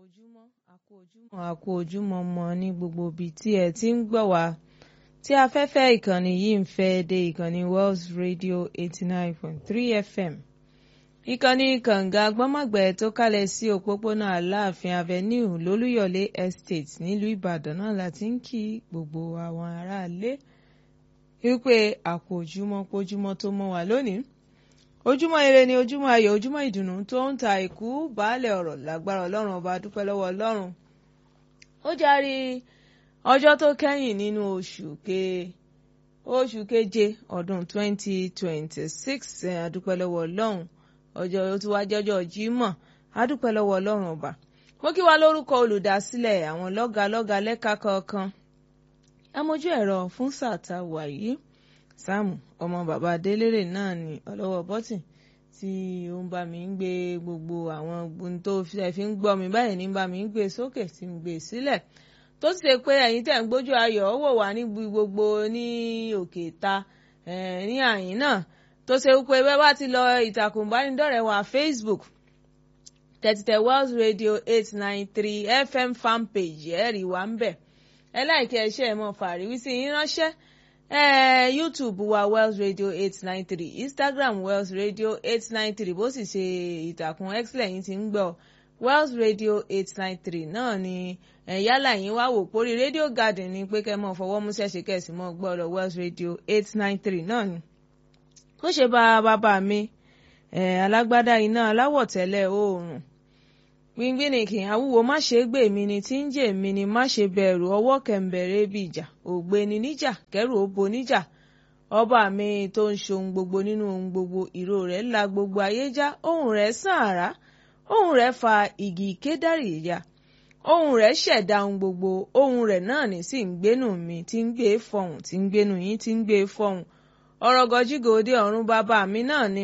ojúmọ́ àkó ojúmọ́ àkó ojúmọ́ mọ́ ní gbogbo ibi tí ẹ ti ń gbọ́ wá tí afẹ́fẹ́ ìkànnì yìí ń fẹ́ dé ìkànnì Wells Radio eighty nine point three FM ìkànnì kànga gbọ́mọ̀gbẹ́ tó kálẹ̀ sí òpópónà Aláàfin Avenue lólúyọ̀lé Estate nílùú Ìbàdàn náà láti ń kí gbogbo àwọn aráalé wípé àkó ojúmọ́ pójúmọ́ tó mọ́ wá lónìí ojúmọ́ ire ni ojúmọ́ ayọ̀ ojúmọ́ ìdùnnú tó ń ta ìkú baálẹ̀ ọ̀rọ̀ lágbára ọlọ́run ọba dúpẹ́ lọ́wọ́ ọlọ́run ó járí ọjọ́ tó kẹ́yìn nínú oṣù ke oṣù keje ọdún 2026 adúpẹ́ lọ́wọ́ ọlọ́run ọjọ́ tó wá jẹ́jọ́ jímọ̀ adúpẹ́ lọ́wọ́ ọlọ́run ọba mo kí wa lórúkọ olùdásílẹ̀ àwọn lọ́gàá lọ́gàá lẹ́ka kọ̀ọ̀kan amójú ẹ̀rọ fún sàtà wàyí sáàmù ọmọ bàbá délérè náà ni ọlọ́wọ́ bọ́tìn tí ó ń bá mi ń gbé gbogbo àwọn ohun tó fi ń gbọ́ mi báyìí ní bá mi ń gbé sókè tí ń gbé sílẹ̀ tó sì ṣe pé ẹ̀yin tẹ̀ ń gbójú ayọ̀ ó wò wá níbi gbogbo ní òkè ta ní àyín náà tó ṣe pé bẹ́ẹ̀ bá ti lọ ìtàkùn ìbánidọ́rẹ̀ẹ́ wa Facebook tẹ̀títẹ̀ Wells Radio eight nine three FM fan page ẹ̀rí wa ń bẹ̀ ẹ láìkẹ́ ẹṣẹ́ ẹ̀ mọ́ fàríwísí yín ránṣẹ́ Eh, YouTube wa Wells Radio eight nine three Instagram Wells Radio eight nine three bó sì ṣe ìtàkùn x lẹ́yìn tí ń gbọ́ Wells Radio eight nine three náà ni yálà yín wá wò pórí Radio Garden ni pé kẹ́ mọ́ fọwọ́ mú ṣẹ̀ṣẹ̀ kẹ̀sì mọ́ gbọ́dọ̀ Wells Radio eight nine three náà ni. ó ṣe bá bàbá mi alágbádá iná aláwọ̀ tẹ́lẹ̀ oòrùn gbígbínìkì àwúwo má ṣe gbè mí ni tí ń jè mí ni má ṣe bẹ̀rù ọwọ́ kẹ̀ǹbẹ̀rẹ̀ bí ìjà ògbéni níjà kẹrù òbo níjà ọba mi tó ń ṣohun gbogbo nínú ohun gbogbo ìró rẹ̀ la gbogbo ayé já ohùn rẹ̀ sàn àrá ohùn rẹ̀ fa igi kédárì ya ohùn rẹ̀ ṣẹ̀dá ohun gbogbo ohùn rẹ̀ náà ní sì ń gbénú mi tí ń gbé fọhùn tí ń gbénú yín tí ń gbé fọhùn ọ̀rọ̀ gọjígòde ọ̀run bàbá mi náà ni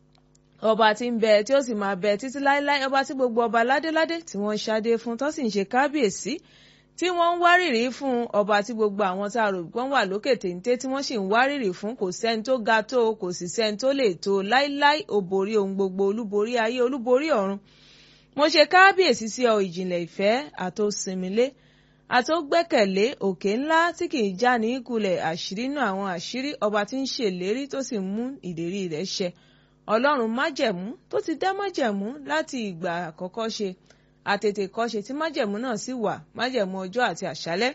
ọba tí ń bẹ tí ó sì máa bẹ títí láéláé ọba tí gbogbo ọba ládéládé tí wọ́n ń ṣadé fún tó sì ń ṣe kábíyèsí tí wọ́n ń wárìrì fún ọba tí gbogbo àwọn tá a rò wọ́n wà lókè téńté tí wọ́n sì ń wárìrì fún kò sẹ́ni tó ga tó kò sì sẹ́ni tó lè tó láéláé ó borí ohun gbogbo olúborí ayé olúborí ọ̀run mo ṣe kábíyèsí sí ọ ìjìnlẹ̀ ìfẹ́ àtòsìnmílé àtògbẹ́kẹ̀lé òkè ńlá tí kì í já ní ìkulẹ̀ àṣírí náà àwọn àṣírí ọba tí ń ṣèlérí tó sì mú ìlérí rẹ̀ ṣẹ ọlọ́run májẹ̀mú tó ti dá májẹ̀mú láti ìgbà àkọ́kọ́ ṣe àtètè kọ́ṣe tí májẹ̀mú náà sì wà májẹ̀mú ọjọ́ àti àṣálẹ́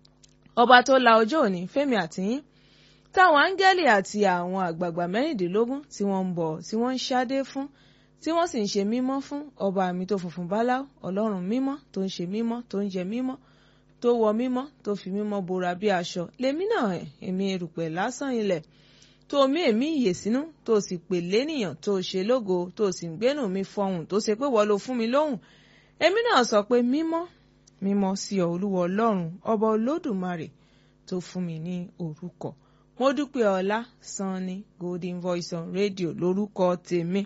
ọba tó la ọjọ́ òní fẹ́mi àtìyín táwọn áńgẹ́lì àti àwọn àgbààgbà mẹ́rìndínlógún tí wọ́n ń bọ̀ tí wọ́n ń ṣádé fún tí wọ́n sì ń ṣe mímọ́ fún ọba mi tó funfun báláú ọlọ́run mímọ́ tó ń ṣe mímọ́ tó ń jẹ mímọ́ tó wọ mímọ́ tó fi mímọ́ bora bí aṣọ lèmi náà èmi erùpẹ̀ lásán ilẹ̀ tó mí èmi ìyè sínú tó sì pè lénìyàn tó ṣe lógo tó sì ń gbénú mi fọhùn tó ṣe pé wọ́n ló fún mi lóhùn èmi náà sọ pé mímọ́ mímọ́ sí ọ olúwa ọlọ́run ọba olódùmarè tó fún mi ní orúkọ mo dúpẹ́ ọlá sanni golden voice on radio lórúkọ tèmi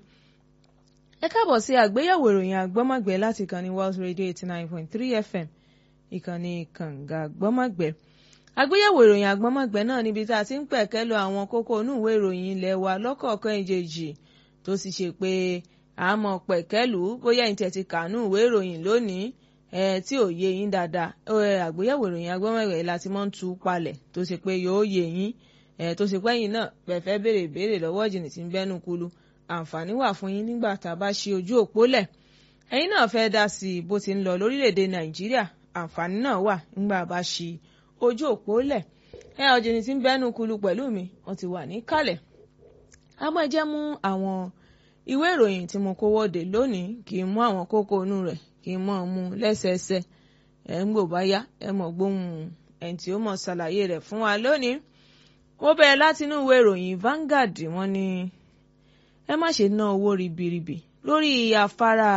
ẹ káàbọ̀ sí àgbéyẹ̀wò ìròyìn àgbọ́mọ̀gbẹ́ láti ìkànnì Wells radio eighty nine point three fm ìkànnì kànga àgbọ́mọ̀gbẹ́ àgbéyẹ̀wò ìròyìn àgbọ́mọ̀gbẹ́ náà níbi tá a ti ń pẹ̀kẹ́ lọ àwọn kókó inú ìwé ìròyìn ilé wa lọ́kọ̀ọ̀kan ìjèjì tó sì ṣe pé àmọ́ pẹ̀kẹ́lù bóyá ìtẹ̀ ti kànú ìwé ìròyìn lónìí ẹ̀ tí ò yé yín dáadáa àgbéyẹ̀wò ìròyìn àgbọ́mọ̀gbẹ́ láti mọ́ ń tú palẹ̀ tó ṣe pé yóò yé yín ẹ̀ tó ṣe pé yín náà pẹ̀fẹ́ béèrè béèrè lọ́wọ́ jìnnì tí ń bẹ́nu kulu àǹfààní wà fún yín nígbà tá a bá ṣe ojú òpó lẹ̀ ẹ̀yin náà fẹ́ dá sí i bó ti ń lọ lórílẹ̀‐èdè Nàìjíríà àǹfààní náà wà nígbà bá ṣe ojú òpó lẹ̀ ẹ ọ̀jìnì tí ń bẹ́nu kulu pẹ̀lú mi wọ́n ti wà níkàlẹ̀ àmọ́ ẹ jẹ́ mú àwọn ìwé ìròyìn tí mo kó wọ́de lónìí kì í mú àwọn kókó inú rẹ̀ kì í mọ̀ mú lẹ́sẹẹsẹ ẹ̀ ń gbò bá yá ẹ mọ̀ gbóhùn ẹni tí ó mọ̀ ṣàlàyé rẹ̀ fún wa lónìí wọ́n bẹ̀rẹ̀ láti inú ìwé ìròyìn Vanguard wọ́n ní ẹ má ṣe ná owó ribiribi lórí afárá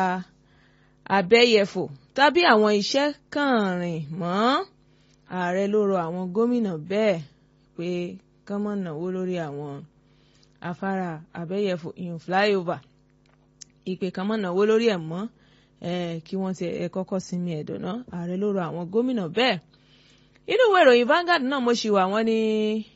abẹ́yẹfò tàbí àwọn iṣẹ́ kànrìn mọ́ ààrẹ ló rọ àwọn gómìnà bẹ́ẹ̀ pé kán mọ̀ náwó lórí àwọn afárá abẹ́yẹfò ìyún flyover ìpè kán mọ̀ náwó lórí ẹ̀ mọ́ kí wọ́n ti ẹ̀ kọ́kọ́ sinmi ẹ̀dọ̀ náà ààrẹ ló rọ àwọn gómìnà bẹ́ẹ̀ inú ìwé ìròyìn Vanguard náà mo ṣì wà wọ́n ní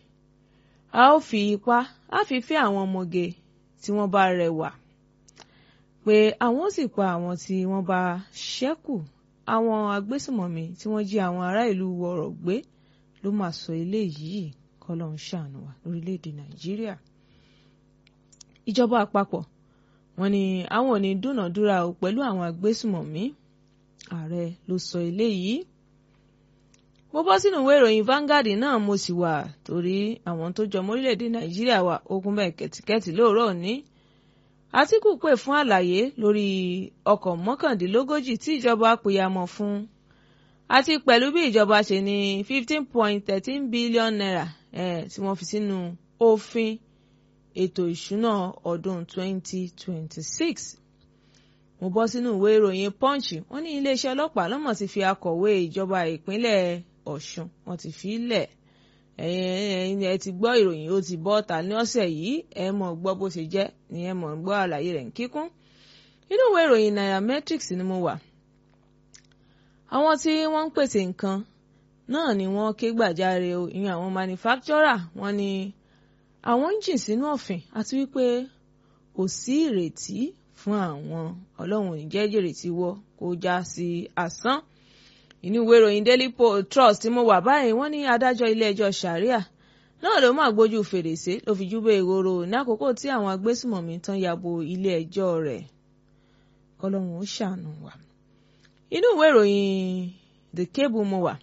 a ó fi ipá á fi fẹ́ àwọn ọmọge tí wọ́n bá rẹwà pé àwọn ó sì pa àwọn tí wọ́n bá ṣẹ́kù àwọn agbésùmọ̀mí tí wọ́n jí àwọn ará ìlú wọ̀rọ̀ gbé ló máa sọ eléyìí kọ́lọ́ ń ṣàánú wa lórílẹ̀‐èdè nàìjíríà. ìjọba àpapọ̀ wọ́n ní àwọn ò ní dúnàdúrà o pẹ̀lú àwọn agbésùmọ̀mí ààrẹ ló sọ eléyìí. mo bọ́ sínú ìwé ìròyìn Vanguard náà mo sì wà torí àwọn tó jọmọ́ orílẹ̀‐èdè nàìjíríà wà ogun bẹ́ẹ̀ kẹ̀tìkẹ́tì lóòrọ̀ òní Àtíkù pè fún àlàyé lórí ọkọ̀ mọ́kàndínlógójì tí ìjọba pìyàmọ̀ fún àti pẹ̀lú bí ìjọba ṣe ní fifteen point thirteen billion naira eh, tí wọ́n fi sínú òfin ètò ìṣúná ọdún twenty twenty six. mo bọ́ sínú ìwé ìròyìn Punch wọ́n ní iléeṣẹ́ ọlọ́pàá lọ́mọ̀ ti fi akọ̀wé ìjọba ìpínlẹ̀ Ọ̀ṣun wọ́n ti fi lẹ̀ ẹ̀yin ẹ ti gbọ́ ìròyìn ó ti bọ́ ta ní ọ̀sẹ̀ yìí ẹ mọ̀ gbọ́ bó ṣe jẹ́ ni ẹ mọ̀ gbọ́ àlàyé rẹ̀ ń kíkún inú ìwé ìròyìn nairametrics ni mo wà àwọn tí wọ́n ń pèsè nǹkan náà ni wọ́n ké gbàjarè o ìyẹn àwọn manufacturer wọ́n ní àwọn ń jìn sínú ọ̀fìn àti wípé kò sí ìrètí fún àwọn ọlọ́run ò ní jẹ́ ìrètí wọ́ kó já sí asán inú ìwé ìròyìn Daily Trust tí mo wà báyìí wọ́n ní adájọ́ ilé-ẹjọ́ Sharia náà ló máa gbójú fèrèsé ló fi júbẹ ìhòòrò ní àkókò tí àwọn agbésùmọ̀mí tán yabo ilé-ẹjọ́ rẹ̀ kọlọ́run ó ṣàánú wa. inú ìwé ìròyìn The Cable mo wà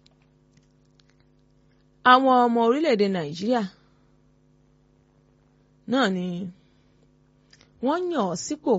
àwọn ọmọ orílẹ̀-èdè Nàìjíríà náà ni wọ́n yàn ọ́ sípò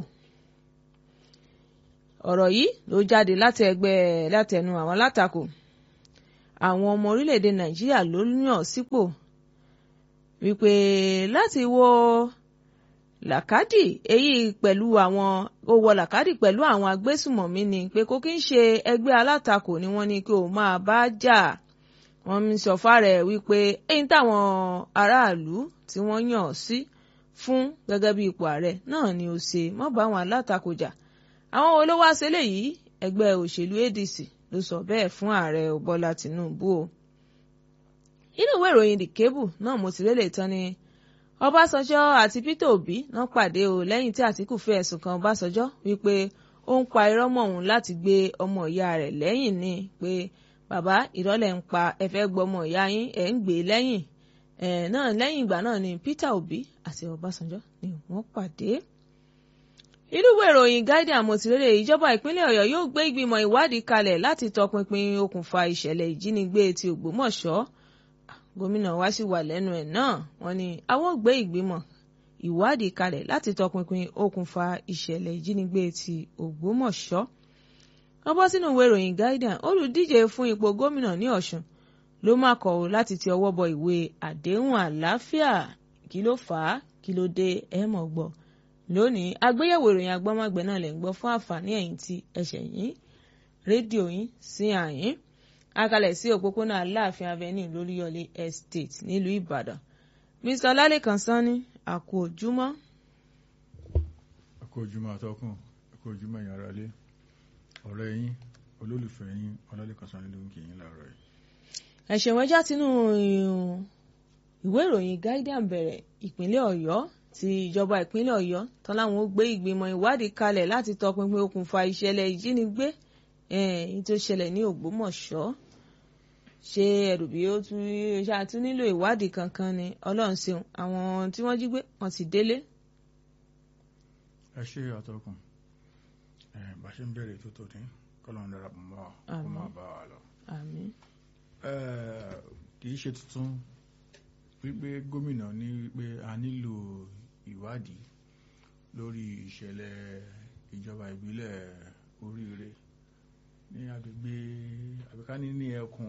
ọ̀rọ̀ yìí ló jáde láti ẹgbẹ́ látẹnu àwọn alátakò àwọn ọmọ orílẹ̀-èdè Nàìjíríà ló yàn sípò wípé láti wo làkàdì èyí pẹ̀lú àwọn ó wọ làkàdì pẹ̀lú àwọn agbésùmọ̀mí ni pé kò kí ń ṣe ẹgbẹ́ alátakò ni wọ́n ní kí o máa bá jà wọ́n ń sọ fárẹ̀ wípé èyí táwọn aráàlú tí wọ́n yàn sí fún gẹ́gẹ́ bí ipò ààrẹ náà ni ó ṣe mọ́ bá àwọn alátakò jà àwọn wo ló wá ṣe léyìí ẹgbẹ́ òṣèlú ADC ló sọ bẹ́ẹ̀ fún ààrẹ Bọ́lá Tinubu o inú ìwé ìròyìn The Cable náà mo ti rélé tán ni Ọbásanjọ́ àti Peter Obi náà pàdé o lẹ́yìn tí Àtíkù fi ẹ̀sùn kan Ọbásanjọ́ wípé ó ń pa irọ́ mọ́ òun láti gbé ọmọ ìyá rẹ̀ lẹ́yìn ni pé bàbá ìrọ́lẹ̀ ń pa ẹ fẹ́ gbọ́ ọmọ ìyá yín ẹ̀ ń gbé lẹ́yìn ẹ̀ náà lẹ́yìn ìgbà náà ni Peter Obi àti Ọbásanjọ́ ni wọ́n pàdé inú ìwé ìròyìn Guardian àmọ̀tìrẹ́rẹ́ ìjọba ìpínlẹ̀ Ọ̀yọ́ yóò gbé ìgbìmọ̀ ìwádìí kalẹ̀ láti tọpinpin okùnfà ìṣẹ̀lẹ̀ ìjínigbé ti Ògbómọ̀ṣọ́ gómìnà wa sì wà lẹ́nu ẹ̀ náà wọ́n ní àwọn gbé ìgbìmọ̀ ìwádìí kalẹ̀ láti tọpinpin okùnfà ìṣẹ̀lẹ̀ ìjínigbé ti Ògbómọ̀ṣọ́ wọ́n bọ́ sínú ìwé ìròyìn Guardian olùdíje fún ipò gómìnà ní Ọ̀ṣun ló má kọ̀ ọ́ láti ti ọwọ́ bọ ìwé àdéhùn àlàáfíà kí ló fà á kí ló dé ẹ̀ mọ̀ gbọ́ lónìí àgbéyẹ̀wò ìròyìn agbọ́mọgbẹ́ náà lè ń gbọ́ fún àǹfààní ẹ̀yin tí ẹ̀ṣẹ̀ yín rédíò yín sí àyín akalẹ̀ sí òpópónà aláàfin avenue lóríyọlé estate nílùú ìbàdàn mr ọlálẹ́kan sanni àkó ojúmọ́. àkó ojúmọ́ àtọkùn àkó ojúmọ́ ẹ̀yin ará ilé ọ̀rẹ́ yín olólùfẹ́ yín ọlálẹ́kan sanni ló ń kí yín láàárọ̀ yìí. ẹ̀ṣẹ̀ wẹ́jà tinú ìwé ìròyìn Guardian bẹ̀rẹ̀ ìpínlẹ̀ ọ̀yọ́ ti ìjọba ìpínlẹ̀ ọ̀yọ́ tán láwọn ó gbé ìgbìmọ̀ ìwádìí kalẹ̀ láti tọpinpin okùnfà ìṣẹ̀lẹ̀ ìjínigbé èyí tó ṣẹlẹ̀ ní ògbómọ̀ṣọ́ ṣé ẹrù bí ó tún ṣáà tún nílò ìwádìí kankan ni ọlọ́run ṣeun àwọn tí wọ́n jí gbé wọ́n ti délé. ẹ ṣe àtọkùn bá ṣe ń bẹ̀rẹ̀ tó tó ní kọ́lọ́run darapọ̀ mọ́ wa kó máa bá wa lọ. àmín. kì í ṣe tuntun wípé gómìnà ní wípé a nílò ìwádìí lórí ìṣẹ̀lẹ̀ ìjọba ìbílẹ̀ oríire ní agbègbè àbíkání ní ẹkùn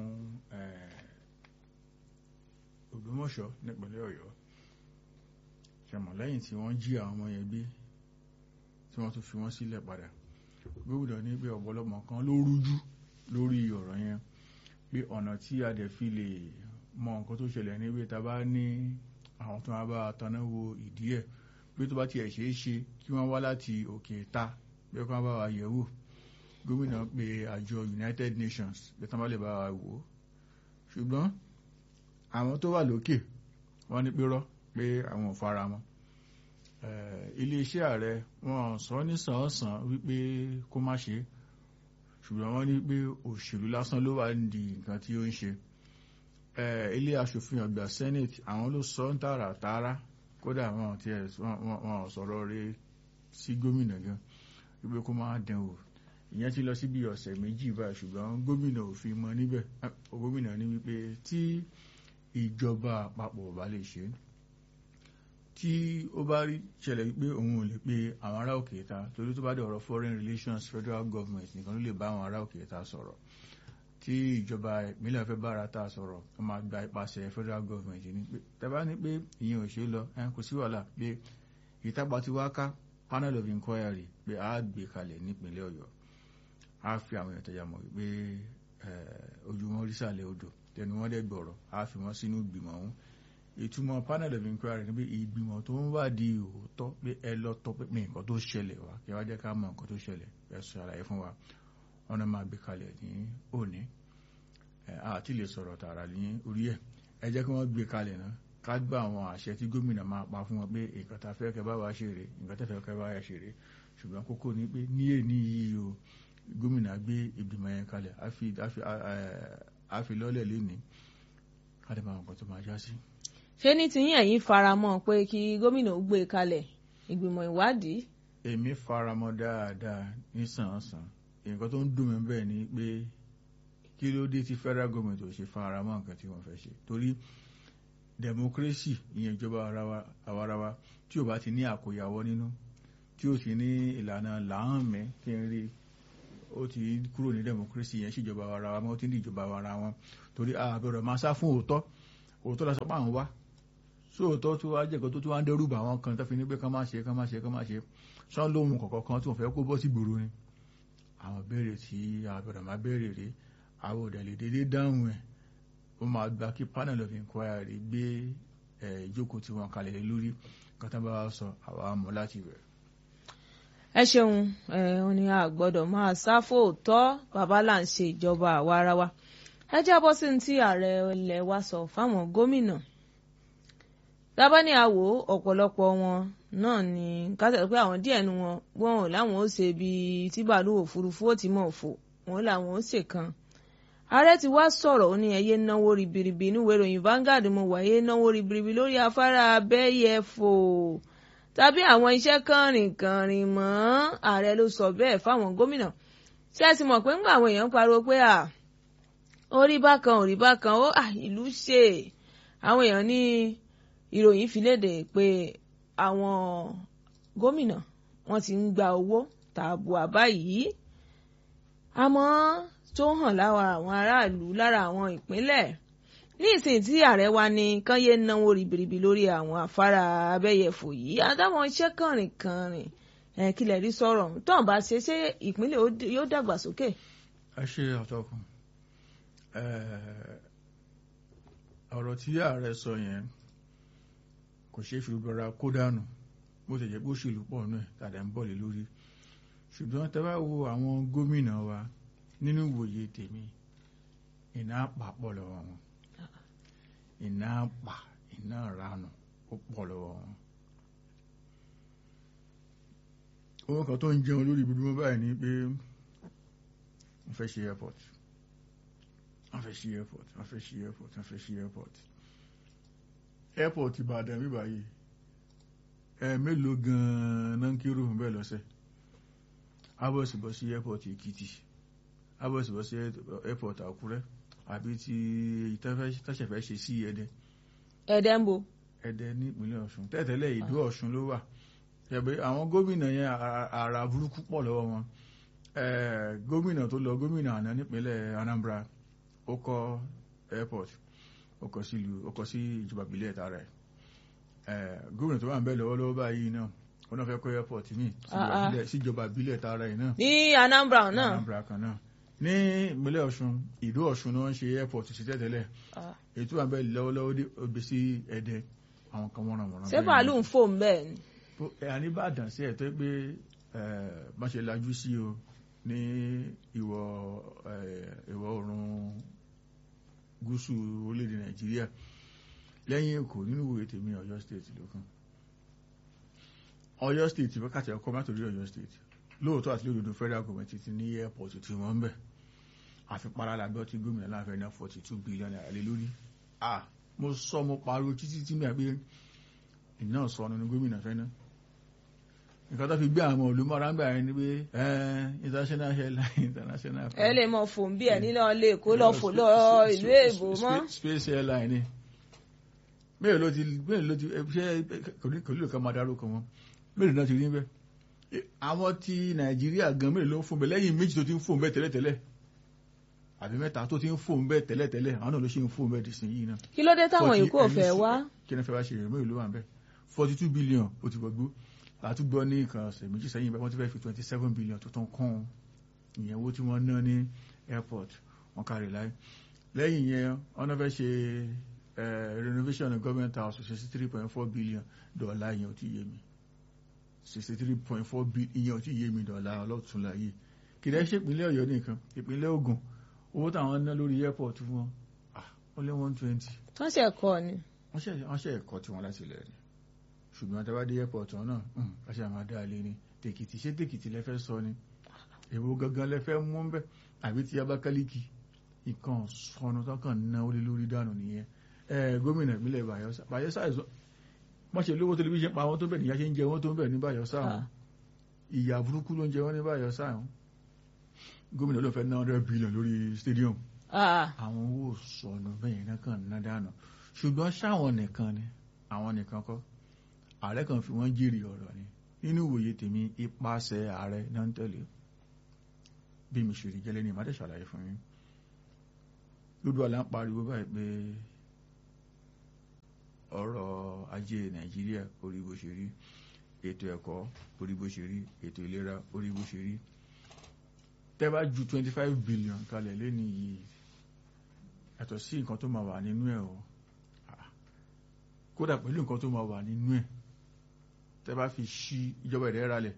Ògbómọ̀ṣọ́ nípínlẹ̀ Ọ̀yọ́ ṣẹmọ lẹ́yìn tí wọ́n jí àwọn ọmọ yẹn gbé tí wọ́n tún fi wọ́n sílẹ̀ padà gómìnà ní pé ọ̀pọ̀lọpọ̀ kan ló rújú lórí ọ̀rọ̀ yẹn pé ọ̀nà tí a dẹ̀ fi lè mọ nǹkan tó ṣẹlẹ̀ ní pé ta bá ní àwọn tó máa bá taná wo ìdí ẹ̀ pé tó bá tiẹ̀ ṣeé ṣe kí wọ́n wá láti òkè ta pé kí wọ́n bá wa yẹ̀ wò gómìnà pé àjọ United Nations pé tán bá lè bá wa wò ó ṣùgbọ́n àwọn tó wà lókè wọ́n ní pérọ́ pé àwọn ò fara mọ́ iléeṣẹ́ ààrẹ wọn sọ ní sàn-án wípé kó má ṣe ṣùgbọ́n wọ́n ní pé òṣèlú lásán ló wà ní nǹkan tí ó ń ṣe ilé aṣòfin ọgbà senate àwọn ló sọ ń tààrà tààrà kódà wọn ti ẹ̀ wọn sọ̀rọ̀ rẹ̀ sí gómìnà gan wípé kó máa dẹ̀ wò ìyẹn ti lọ sí bí ọ̀sẹ̀ méjì báyìí ṣùgbọ́n gómìnà ò fi mọ níbẹ̀ gómìnà ní wípé tí ìjọba àpapọ̀ bá lè ṣe tí ó bá rí ṣẹlẹ̀ wípé òun ò lè pe àwọn ará òkè ta torí tó bá dé ọ̀rọ̀ foreign relations federal government nìkan ló lè bá àwọn ará òkè ta sọ̀rọ̀ tí ìjọba ìpínlẹ̀ fẹ́ bára ta sọ̀rọ̀ wọ́n máa gba ipasẹ̀ federal government ní pé tẹ́bá ní pé ìyẹn ò ṣe lọ kò sí wàhálà pé ìtàgbà ti wá ká panel of inquiry pé a gbé kalẹ̀ nípínlẹ̀ ọ̀yọ́ a fi àwọn èèyàn tẹ̀yà mọ̀ wípé ojúmọ́ rísàlẹ̀ odò tẹnu wọn dẹ̀ gbọ̀rọ̀ a fi wọn sínú ìgbìmọ̀ ọ̀hún ìtumọ̀ panel of inquiry ni pé ìgbìmọ̀ tó ń wádìí òótọ́ pé ẹ lọ tọ́ pé nǹkan tó ṣẹlẹ̀ wá kí wá jẹ́ ká mọ̀ nǹkan tó ṣẹlẹ̀ ẹ sọ àlàyé fún wa wọn náà máa gbé kalẹ̀ ní òní àti lè sọ̀rọ̀ tààrà ní orí ẹ̀ ẹ jẹ́ kí wọ́n gbé kalẹ̀ náà ká gbà àwọn àṣẹ tí gómìnà máa pa fún wọn pé nǹkan tá a fẹ́ kẹ́ bá wa ṣe rè nǹkan tẹ́ fẹ́ kẹ́ bá wa ṣe rè ṣùgbọ́n kókó ni pé ní èní yìí o gómìnà gbé ìgbìmọ̀ yẹn kalẹ̀ á fi lọ́lẹ̀ lénìí ká lè máa nǹkan tó máa já sí. ṣé ní tiyín ẹ̀yin faramọ́ pé kí gómìnà ó gbé kalẹ̀ ìgbìmọ̀ ìwádìí. èmi faramọ́ dáadáa nísànsàn nǹkan tó ń dùn mí bẹ́ẹ̀ ni pé kí ló dé tí federal government ò ṣe faramọ́ nǹkan tí wọ́n fẹ́ ṣe torí democracy ìyẹn ìjọba àwarawa tí ò bá ti ní àkóyawọ́ nínú tí ó sì ní ìlànà làámẹ́ kí n rí ó ti kúrò ní democracy yẹn síjọba àwarawa mọ́ ó ti ní ìjọba àwara wọn torí àbẹ̀rẹ̀ máa sá fún òótọ́ òótọ́ la sọ pé àwọn wá sóòótọ́ tó wá jẹ́kọ̀ tó tó wá ń dẹ́rù bà wọn kan tó fi ní pé kán má ṣe kán má ṣe kán má ṣe sán lóhun kọ̀ọ̀kan kan tí wọ́n fẹ́ kó bọ́ sí gbòòrò ni àwọn béèrè tí àbẹ̀rẹ̀ máa béèrè rèé àwọn òdẹ̀lẹ̀ dédé dáhùn ẹ̀ ó máa gba kí panel of inquiry gbé ìjókòó tí wọ́n kalẹ̀ lórí kan tó bá wá sọ àwa mọ̀ láti rẹ̀. ẹ ṣeun ẹ ò ní a gbọ́dọ̀ máa sá fóòtọ́ bàbá là ń ṣe ìjọba àwa ara wa ẹ jábọ́ sí ní tí ààrẹ ilẹ̀ wa sọ fáwọn gómìnà tábà ní àwò ọ̀pọ̀lọpọ̀ wọn náà ni kátà pé àwọn díẹ̀ nu wọn wọn ò láwọn ó ṣe bíi tí bàálù òfurufú ó ti mọ̀ fò wọn làwọn ó ṣe kan ààrẹ ti wá sọ̀rọ̀ ó ní ẹyẹ náwó ribiribi níwèé ìròyìn Vanguard mo wà ẹyẹ náwó ribiribi lórí afárá abẹ́yẹfò tàbí àwọn iṣẹ́ kànrìnkànrìn mọ́ ààrẹ ló sọ bẹ́ẹ̀ fáwọn gómìnà tí a sì mọ̀ pé ńgbà àwọn èèyàn pariwo pé à orí bákan orí bákan ó à ìlú ṣe àwọn èèyàn ní ìròyìn fi léde pé àwọn gómìnà wọ́n ti ń gba owó tààbùà báyìí àmọ́ tó hàn lára àwọn aráàlú lára àwọn ìpínlẹ̀ ní ìsìn tí ààrẹ wa ní kán yé náwó ribiribi lórí àwọn afárá abẹ́yẹfò yìí àtàwọn iṣẹ́ kànrìnkànrìn ẹ̀ kílẹ̀ rí sọ̀rọ̀ tó ń bá ṣe ṣé ìpínlẹ̀ yóò dàgbàsókè. ẹ ṣe àtọkùn ọ̀rọ̀ tí ààrẹ sọ yẹn kò ṣeé fi gbọ́ra kó dànù bó ti jẹ́ pé òṣèlú pọ̀ náà tàdá ń bọ̀ lé lórí ṣùgbọ́n tẹ́ bá wo àwọn gómìnà wa nínú ìwòye tèmi iná àpà pọ̀ lọ́wọ́ wọn iná àpà iná ìranù ó pọ̀ lọ́wọ́ wọn. owó kan tó ń jẹun lórí ibùdó báyìí ni pé wọ́n fẹ́ ṣe airport wọ́n fẹ́ ṣe airport wọ́n fẹ́ ṣe airport wọ́n fẹ́ ṣe airport airport Ìbàdàn bíbá yìí ẹ mélòó gan-an náà ń kírò fún bẹ́ẹ̀ lọ́sẹ̀ abọ́sibọ́sí airport Èkìtì abọ́sibọ́sí airport Àkúrẹ́ àbí ti tọ́sẹ̀fẹ́ ṣe sí Ẹdẹ. Ẹdẹ ń bo. Ẹdẹ ní ìpínlẹ̀ Ọ̀ṣun tẹ́tẹ́lẹ̀ Ìdó Ọ̀ṣun ló wà ṣẹ̀bẹ̀ àwọn gómìnà yẹn àrà burúkú pọ̀ lọ́wọ́ wọn gómìnà tó lọ gómìnà àná nípínlẹ̀ Anambra ó kọ́ airport ó kọ́ sí ìlú ó kọ́ sí ìjọba ìbílẹ̀ tààrà ẹ̀ gómìnà tó wà ń bẹ̀ lọ́wọ́lọ́wọ́ báyìí náà wọ́n náà fẹ́ kọ́ airport mi síjọba ìbílẹ̀ tààrà yìí náà. ní Anambra náà Anambra kan náà ní ìpínlẹ̀ Ọ̀ṣun Ìdó Ọ̀ṣun ni wọ́n ń ṣe airport sí tẹ́tẹ́lẹ̀ ètò wà ń bẹ̀ lọ́wọ́lọ́wọ́ dé sí Ẹdẹ àwọn kan wọ́n ràn wọ́n. ṣé bàálù ń fò ń bẹ́ẹ̀ ni. àníbàdàn sí ẹ̀ tó pé bá ṣe lajú sí o ní ìwọ̀ ìwọ̀ oòrùn gúúsù orílẹ̀-èdè Nàìjíríà lẹ́yìn Èkó nínú ìwòye tèmi Ọ̀yọ́ state ló kàn Ọ̀yọ́ state wákàtí ọkọ má torí Ọ̀yọ́ state lóòótọ́ àti lódodo federal government ti ní airport tí wọ́n ń bẹ̀ àfi paralabẹ́ tí gómìnà láàfẹ́ náà forty two billion naira lé lórí ah mo sọ mo pariwo títí tí mi àgbé iná sọ ọ́nà ní gómìnà fẹ́ náà nǹkan tó fi gbé àwọn olùmọ̀ràn gbà yẹn ni pé international airline international. ẹ lè mọ fòun bí ẹ nínú ilé èkó lọ fò lọ ìlú èbó mọ. space airline ni mélòó ló ti mélòó ló ti ṣe kò nílò ká máa dárúkọ wọn mélòó náà ti rí bẹ́ẹ̀ àwọn ti nàìjíríà gan mélòó ló ń fún bẹ́ẹ̀ lẹ́yìn méjì tó ti ń fún bẹ́ẹ̀ tẹ́lẹ̀tẹ́lẹ̀ àbí mẹ́ta tó ti ń fún bẹ́ẹ̀ tẹ́lẹ̀tẹ́lẹ̀ àwọn náà ló ṣe ń fún bẹ́ẹ̀ dìsìn yìí náà. kí ló dé táwọn yòókù ò fẹ́ wá. kí ni fẹ́ wá ṣe rẹ̀ mélòó ló wà ń bẹ́ẹ̀ forty two billion ó ti gbọ́gbó àtúgbọ́ ní nǹkan ọ̀sẹ̀ méjì sẹ́yìn bẹ́ẹ̀ wọ́n ti fẹ́ fi twenty seven billion tó tán kún ìyẹn owó tí wọ́n ná ní airport wọn kárí láì lẹ́yìn yẹn wọ́n náà fẹ́ ṣe renovation of government house sixty three point four billion dọ́là ìyẹn ò tí yé mi sixty three point four billion ìyẹn ò tí yé mi dọ́là ọlọ́túnla yìí kìdá ṣe ìpínlẹ̀ ọ̀yọ́ nìkan ìpínlẹ̀ ògùn owó táwọn ná lórí airport fún wọn ó lé one twenty. wọ́n ṣe ẹ̀kọ́ ni. wọ́n ṣe ẹ̀kọ́ tí wọ́n láti lẹ̀ ni ṣùgbọ́n tẹ́wá dé airport náà ọṣẹ àmà dá lé ní tèkìtì ṣé tèkìtì lẹ́fẹ́ sọ ni èwo gangan lẹ́fẹ́ mú ń bẹ́ àbí ti Abakaliki ìkan sọnù tọkàn ná ó lé lórí dànù nìyẹn ẹ gómìnà ìpínlẹ̀ Bayelsa Bayelsa ẹ̀sọ́ wọ́n ṣe lówó tẹlifíṣàn pa àwọn tó bẹ̀ níyà ṣe ń jẹ wọ́n tó ń bẹ̀ ní Bayelsa àwọn ìyà burúkú ló ń jẹ wọ́n ní Bayelsa àwọn gómìnà ló fẹ́ ná hundred billion lórí stadium àwọn owó sọnù bẹ́ẹ̀ náà kàn ná dànù ṣùgbọ́n ṣáwọn nìkan ni àwọn nìkan kọ́ ààrẹ kan fi wọ́n jèrè ọ̀rọ̀ ni nínú ìwòye tèmi ipasẹ̀ ààrẹ náà ń tẹ̀lé bí mi ṣe rí gẹ́lẹ́ ní ìmọ̀tẹ́ ṣàlàyé fún yín lódò àlá ń pariwo báyìí pé ọ̀rọ̀ ajé nàìjíríà orí bó ṣe rí ètò ẹ̀kọ́ orí bó ṣe rí ètò ìlera orí bó ṣe rí tẹ́ bá ju twenty five billion kalẹ̀ lẹ́ni yìí yàtọ̀ sí nǹkan tó máa wà nínú ẹ̀ o kódà pẹ̀lú nǹkan tó máa wà nínú ẹ̀ tẹ́ bá fi ṣí ìjọba ẹ̀rẹ́ ralẹ̀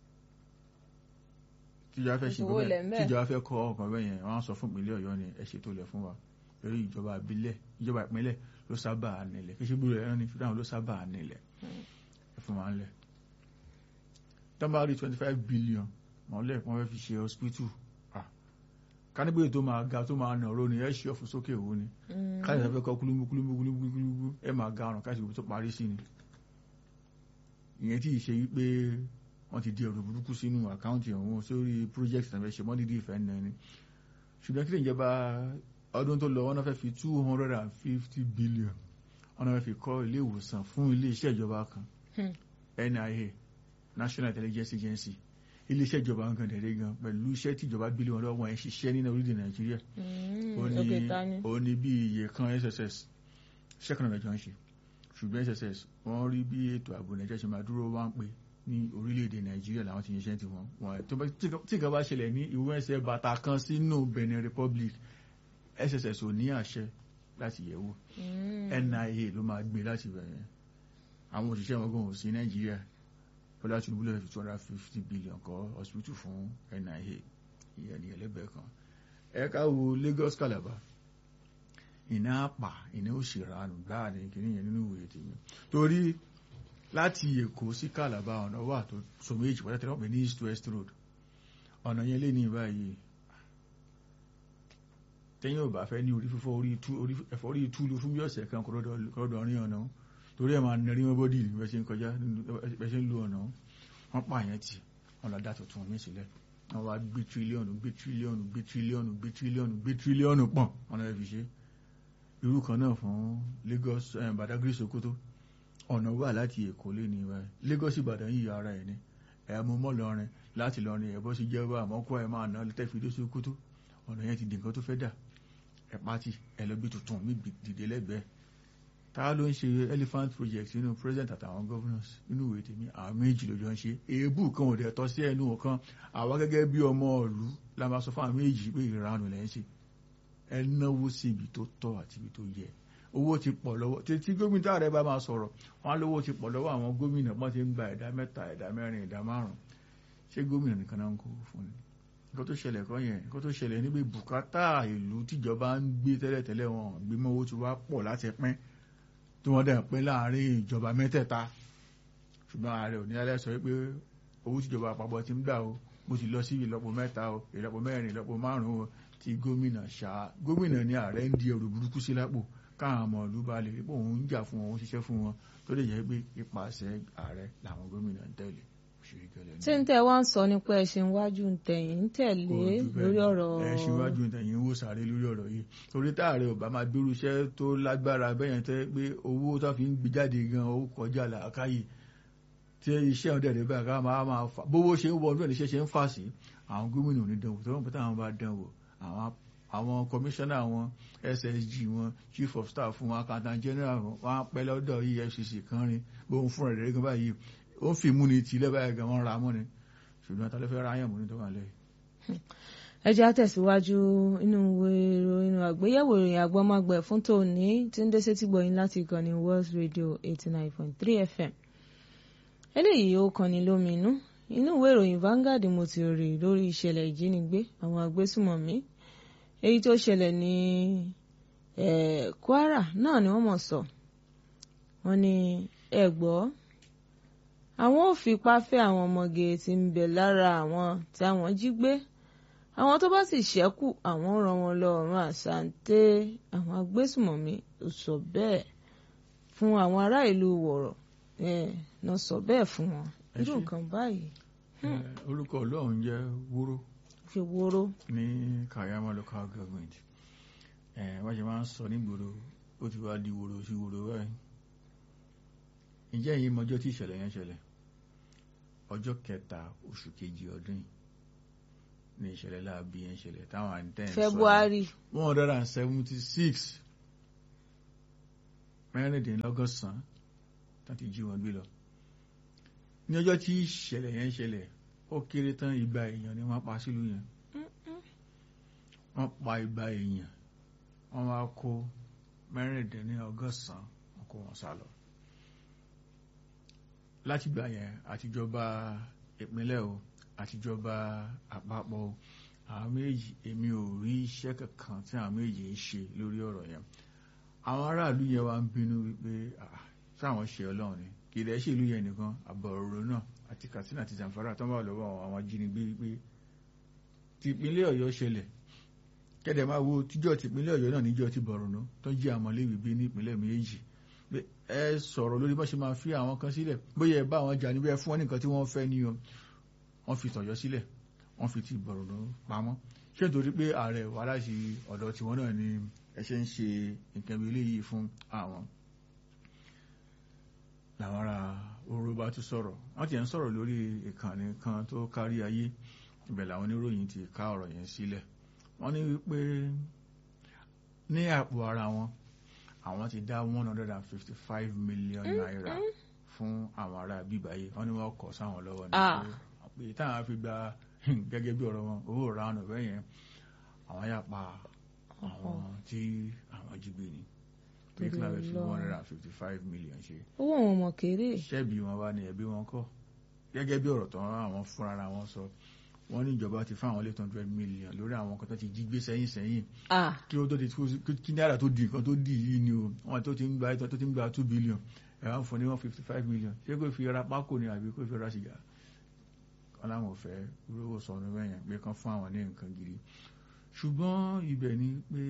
tíjọba fẹ́ ṣe bẹ́ẹ̀ tíjọba fẹ́ kọ́ ọkàn bẹ́ẹ̀ yẹn wọ́n á sọ fún ìpínlẹ̀ ọ̀yọ́ ni ẹ ṣètò ilẹ̀ fún wa lórí ìjọba ìbílẹ̀ ìjọba ìpínlẹ̀ ló sábà nílẹ̀ kí ṣe gbúrò ẹ̀rọ ni fúdáhùn ló sábà nílẹ̀ ẹ fún wa ńlẹ̀ tọ́ba rí twenty five billion mọ́lẹ̀ wọ́n fẹ́ fi ṣe hospital kánígbé tó máa ga tó máa nà ró ni ẹ ṣe ọ̀fun sókè òwò ni káyọ̀ sáfẹ́ kọ́ kúlúmú kúlúmú kúlúmú kúlúmú ẹ máa ga ọ̀ràn káṣí tó parí sí ni ìyẹn tí ì ṣe wípé wọ́n ti di ọ̀rọ̀ burúkú sínú àkáǹtì ọ̀hún sórí project náà fẹ́ ṣe mọ́ dídí ìfẹ́ náà ni ṣùgbọ́n kí lè jẹba ọdún tó lọ wọ́n náà fẹ́ fi two hundred and fifty billion wọ́n náà fẹ́ fi kọ́ ilé ìwòsàn fún ilé iṣẹ́ ìjọba kan NIA National Intelligence Agency ilé iṣẹ́ ìjọba ń gan dẹ̀rẹ́ gan pẹ̀lú iṣẹ́ tí ìjọba gbélé wọn lọ́wọ́ ẹ̀ ń ṣiṣẹ́ nínú orílẹ̀ Nàìjíríà ó ní bí iye kan SSS ṣẹ́kànnà mẹ́jọ ń ṣe ṣùgbọ́n SSS wọ́n rí bí ètò ààbò Nàìjíríà ṣe máa dúró wá ń pè ní orílẹ̀-èdè Nàìjíríà làwọn ti ṣiṣẹ́ tiwọn wọn tí nǹkan bá ṣẹlẹ̀ ní ìwé ẹsẹ̀ bàtà kan sínú Benin Republic SSS ò ní àṣẹ láti yẹ̀wò NIA ló máa gbé láti bẹ̀rẹ̀ àwọn òṣìṣẹ́ wọn gan ò sí Nàìjíríà bọ́lá Tinubu lọ́wọ́ fi two hundred fifty billion kọ́ hospital fún NIA ìyẹn ní ẹlẹ́bẹ̀ẹ́ kan ẹ̀ka wo Lagos Calabar iná àpà iná òṣèrànù gbáà ní kìíní yẹn nínú ìwòye tèmi torí láti Èkó sí Calabar ọ̀nà wà tó so méjì pàtàkì wọ́n pè ní east west road ọ̀nà yẹn lé ní báyìí tẹ́yìn ò bá fẹ́ ní orí fífọ́ ẹ̀fọ́ orí túlù fún bí ọ̀sẹ̀ kan kọ́dọ̀ rí ọ̀nà torí ẹ̀ máa nẹrí wọn bọ́dì ní bẹ́ẹ̀ ṣe ń kọjá bẹ́ẹ̀ ṣe ń lu ọ̀nà wọn pààyàn tì wọn lọ dá tuntun mí sílẹ̀ wọn wá gbé tírílíọ̀nù gbé tírílíọ̀nù gbé tírílíọ̀nù gbé tírílíọ̀nù gbé tírílíọ̀nù pọ̀n wọn lọ fi ṣe irú kan náà fún Lagos Badagry Sokoto ọ̀nà wà láti Èkó lé ní ìwáyé Lagos Ìbàdàn yìí ara ẹ̀ ní ẹ̀ mú mọ́ lọrin láti lọrin ẹ̀ bọ́ sí jẹ́ bá àmọ́ kó ẹ̀ máa ná tẹ́fìdé Sokoto ọ̀nà yẹn ti di nǹkan tó fẹ́ dà ẹ̀ pátì ẹ̀ lọ gbé tuntun mí dìde lẹ́gbẹ̀ẹ́ ta ló ń ṣe elephant project nínú president àtàwọn governors nínú ìwé tèmi àwọn méjì ló jọ ń ṣe èébù kan ò dẹ̀ tọ́ sí ẹnu kan àwa gẹ́gẹ́ bí ọmọ ìlú la máa sọ fún àwọn méjì pé ìranù lẹ́ ń ṣe ẹ náwó sí ibi tó tọ́ àti ibi tó yẹ owó ti pọ̀ lọ́wọ́ tí gómìnà rẹ bá máa sọ̀rọ̀ wọn lówó ti pọ̀ lọ́wọ́ àwọn gómìnà wọ́n ti ń gba ẹ̀dá mẹ́ta ẹ̀dá mẹ́rin ẹ̀dá márùn ṣé gómìnà nìkan náà ń kó fún ni nǹkan tó ṣẹlẹ̀ kọ́ yẹn nǹkan tó ṣẹlẹ̀ níbi bùkátà ìlú tíjọba ń gbé tẹ́lẹ̀tẹ́lẹ̀ wọn gbé mọ́ owó ti wá pọ̀ láti pín tí wọ́n dẹ̀ pín láàrin ìjọba mẹ́tẹ̀ẹ̀ta ṣùgbọ́n ààrẹ ò ní alẹ́ sọ pé owó tíjọba àpapọ̀ ti ń gbà o mo ti lọ sí ìlọ́po mẹ́ta o ìlọ́po mẹ́rin ìlọ́po márùn-ún o ti gómìnà ṣá gómìnà ní ààrẹ ń di ẹrù burúkú sí lápò káwọn ọmọ ìlú bá lè rí pé òun ń jà fún wọn ó ń ṣiṣẹ́ fún wọn tó lè jẹ́ pé ipasẹ̀ ààrẹ làwọn gómìnà ń tẹ̀lé òṣèré gẹ́lẹ́ ní. tí ń tẹ́ wá ń sọ nípa ẹ̀sìn iwájú ń tẹ̀yìn ń tẹ̀lé lórí ọ̀rọ̀ ẹ ṣíwájú ìtẹ̀yìn ń wò sáré lórí ọ̀rọ̀ yìí torí táàrẹ ò bá máa gbérú iṣẹ́ tó lágbára bẹ́yẹn tẹ́ pé owó tó fi ń gbé jáde gan ó kọjá làákàyè tí iṣẹ́ ọ̀dẹ̀ rẹ̀ bẹ́ẹ̀ ká máa máa fà bówó ṣe ń wọ ọdún ìṣẹ́ ṣe ń fà sí àwọn gómìnà onídànwò tó wọ́n pẹ́ táwọn bá dánwò àwọn àwọn kọmíṣánná wọn ssg wọn chief of staff wọn accountant general wọn wọn á pẹ́ lọ́dọ̀ efcc kan rin bóun fúnra rẹ̀ gan báyìí ó ń fi múni tì lẹ́bàá gan wọ́n ra mọ́ ni ṣùgbọ́n ta ló fẹ́ ra yàn múni tó wà lẹ́yìn. ẹ jẹ́ á tẹ̀síwájú inú ìròyìn àgbéyẹ̀wò ìròyìn àgbọ́mágbẹ̀ fún tòní tí ń dé sétí gbọ̀yìn láti ìkànnì World Radio eighty nine point three FM eléyìí ó kọni lóminú inú ìwé ìròyìn Vanguard mo ti rí lórí ìṣẹ̀lẹ̀ ìjínigbé àwọn agbésùmọ̀mí èyí tó ṣẹlẹ̀ ní Kwara náà ni wọ́n mọ̀ sọ wọ́n ní ẹ gbọ́ àwọn ò fipá fẹ́ àwọn ọmọge tí ń bẹ lára àwọn tí àwọn jí gbé àwọn tó bá sì ṣẹ́kù àwọn rán wọn lọ ọ̀run àṣàǹtẹ̀ àwọn agbésùmọ̀mí ò sọ bẹ́ẹ̀ fún àwọn ará ìlú wọ̀rọ̀ náà sọ bẹ́ẹ̀ fún wọn irú nǹkan báyìí. orúkọ ọlọ́run jẹ́ wúró fi wóró. ní Kayama local government wọ́n ṣe máa ń sọ nígboro ó ti wá di wòrò sí wòrò báyìí ǹjẹ́ yìí mọjọ́ tí ìṣẹ̀lẹ̀ yẹn ṣẹlẹ̀ ọjọ́ kẹta oṣù kejì ọdún yìí ní ìṣẹ̀lẹ̀ láàbí yẹn ṣẹlẹ̀ táwọn àǹtẹ̀ ń sọ February one hundred and seventy six mẹ́rìndínlọ́gọ́sàn-án tó ti jí wọn gbé lọ ní ọjọ́ tí ìṣẹ̀lẹ̀ yẹn ṣẹlẹ̀ ó kéré tán igba èèyàn ni wọ́n pa sílùú yẹn wọ́n pa igba èèyàn wọ́n wá kó mẹ́rìndínlọ́gọ́sàn-án wọ́n kó wọn sá lọ látìgbà yẹn àtijọba ìpínlẹ̀ o àtijọba àpapọ̀ o àwọn méjì èmi ò rí iṣẹ́ kankan tí àwọn méjì ń ṣe lórí ọ̀rọ̀ yẹn àwọn aráàlú yẹn wá ń bínú wípé sáwọn ṣe ọlọ́run ni kì í dẹ́ ṣe ìlú yẹn nìkan àbọ̀rọ̀ náà àti Katsina àti Zamfara tó ń bá lọ́wọ́ àwọn ajínigbé wípé ti ìpínlẹ̀ Ọ̀yọ́ ṣẹlẹ̀ kẹ́dẹ̀ máa wo tíjọ́ ti ìpínlẹ̀ Ọ̀yọ́ náà níjọ́ ti Borno tó jí àmọ́léwì bí ní ìpínlẹ̀ méjì ẹ sọ̀rọ̀ lórí bó ṣe máa fi àwọn kan sílẹ̀ bóyá ẹ bá àwọn jà níbẹ̀ fún wọn nìkan tí wọ́n fẹ́ ní o wọ́n fi tọ̀yọ́ sílẹ̀ wọ́n fi ti Borno pamọ́ ṣé nítorí pé ààrẹ wà láti ọ̀dọ̀ tiwọn náà ni ẹ ṣe ń ṣe nǹkan bí eléyìí fún àwọn làwọn ará oró bá tún sọ̀rọ̀ wọ́n ti ń sọ̀rọ̀ lórí ìkànnì kan tó kárí ayé ibẹ̀ làwọn oníròyìn ti ká ọ̀rọ̀ yẹn sílẹ̀ wọ́n ní wípé ní àpò ara wọn àwọn ti dá one hundred and fifty five million naira fún àwọn ará bíbáyé wọ́n ní wọ́n kọ̀ sáwọn lọ́wọ́ ní pé táwọn fi gba gẹ́gẹ́ bí ọ̀rọ̀ wọn owó ìrànà bẹ́ẹ̀ yẹn àwọn yà pa àwọn tí àwọn jí gbé ni pé kí láwọn fi one hundred and fifty five million ṣe. owó àwọn ọmọ kéré. ṣẹ́bi wọn wá ní ẹbí wọn kọ́ gẹ́gẹ́ bí ọ̀rọ̀ tó àwọn fúnra wọn sọ wọ́n ní ìjọba ti fáwọn eight hundred million lórí àwọn kan tó ti jí gbé sẹ́yìn sẹ́yìn kí ó tó ti kí náírà tó di nǹkan tó di yìí ni o wọ́n tó ti ń gba tó ti ń gba two billion ẹ̀ wọ́n fún ní one fifty five million ṣé kò fi ra pákó ni àbí kò fi ra sìgá wọn làwọn ò fẹ́ rówó sọnù bẹ́yẹn pé kán fún àwọn ní nǹkan gidi ṣùgbọ́n ibẹ̀ ni pé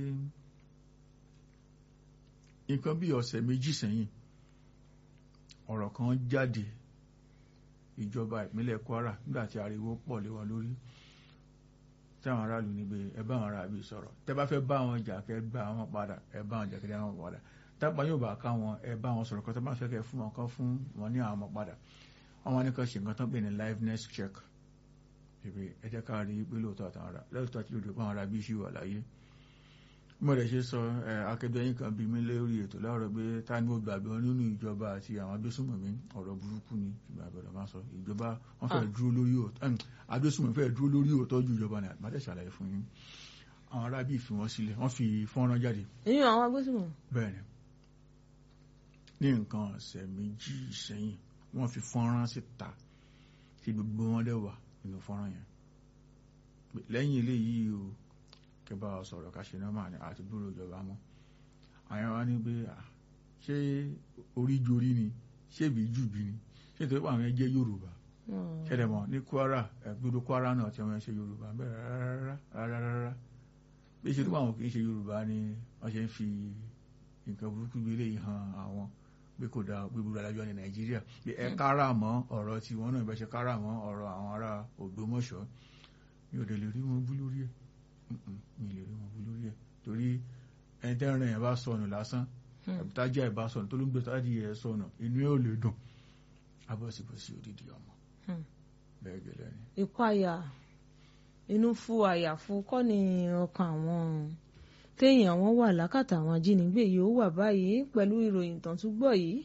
nǹkan bí ọ̀sẹ̀ méjì sẹ́yìn ọ̀rọ̀ kan jáde ìjọba ìpínlẹ̀ Kwara nígbà tí ariwo pọ̀ lé wọn lórí táwọn aráàlú ní pé ẹ bá àwọn aráàlú sọ̀rọ̀ tẹ́ bá fẹ́ bá wọn jà kẹ́ gbà wọn padà ẹ bá wọn jà kẹ́ dá wọn padà tápá yóò bá ká wọn ẹ bá wọn sọ̀rọ̀ kọ́ tó bá fẹ́ kẹ́ fún wọn kọ́ fún wọn ní àwọn ọmọ padà àwọn ní kan ṣe nǹkan tó ń pè ní liveness check ìpè ẹ jẹ́ ká rí pé lóòótọ́ àtàwọn ará lóòótọ́ àti lóòótọ́ àwọn ará bí ṣì wà láyé mo rẹ̀ ṣe sọ akẹgbẹ́ yín kan bí mi lórí ètò láàárọ̀ pé ta ni mo gbàgbọ́ nínú ìjọba àti àwọn agbésùnmọ̀mí ọ̀rọ̀ burúkú ni ìgbà àbẹ̀rẹ̀ máa sọ ìjọba wọn fẹ́ dúró lórí òótọ́ agbésùnmọ̀mí fẹ́ dúró lórí òótọ́ ju ìjọba ní àgbàdẹ ṣàlàyé fún yín àwọn ará bí fi wọn sílẹ̀ wọ́n fi fọ́nrán jáde. èyí àwọn agbésùnmọ̀. bẹ́ẹ̀ni ní nǹkan ọ̀sẹ̀ méjì sẹ́yìn wọ́n fi fọ́nrán síta tí gbogbo wọn dẹ̀ wà nínú fọ́nrán yẹn lẹ́yìn eléyìí o kẹba sọ̀rọ̀ ká ṣe nọ́mà ní àti gbúrò ìjọba mọ́ àyàn wá ní pé ṣé orí jorí ni ṣé bí jù bí ni ṣé tó pàwọn ẹjẹ́ Yorùbá ṣẹlẹ̀ mọ̀ ní Kwara gbogbo Kwara náà tí wọ́n ṣe Yorùbá bẹ́ẹ̀ rárá rárá rárá bí ṣe tó bá wọn kì í ṣe Yorùbá ni wọ́n ṣe ń fi nǹkan burúkú gbélé yìí hàn àwọn pé kò dáa pé gbogbo alájọ ní Nàìjíríà pé ẹ kára mọ́ ọ̀rọ̀ tí wọ́n náà ìbẹ́ ṣe kára mọ́ ọ̀rọ̀ àwọn ará Ògbómọ̀ṣọ́ mi ò dẹ̀ lè rí wọn bú lórí ẹ̀ mi lè rí wọn bú lórí ẹ̀ torí ẹni tẹ́rìn ẹ̀ bá sọnù lásán tájà ẹ̀ bá sọnù tó ló ń gbé tájì ẹ̀ sọnù inú ẹ̀ ò lè dùn abọ́sibọ́sí odidi ọmọ bẹ́ẹ̀ gẹ́lẹ́ ni. ìpayà inú fún àyàfu kọ́ ni ọkàn àwọn téèyàn wọn wà lákàtà àwọn ajínigbé yìí ó wà báyìí pẹ̀lú ìròyìn tán tún gbọ́ yìí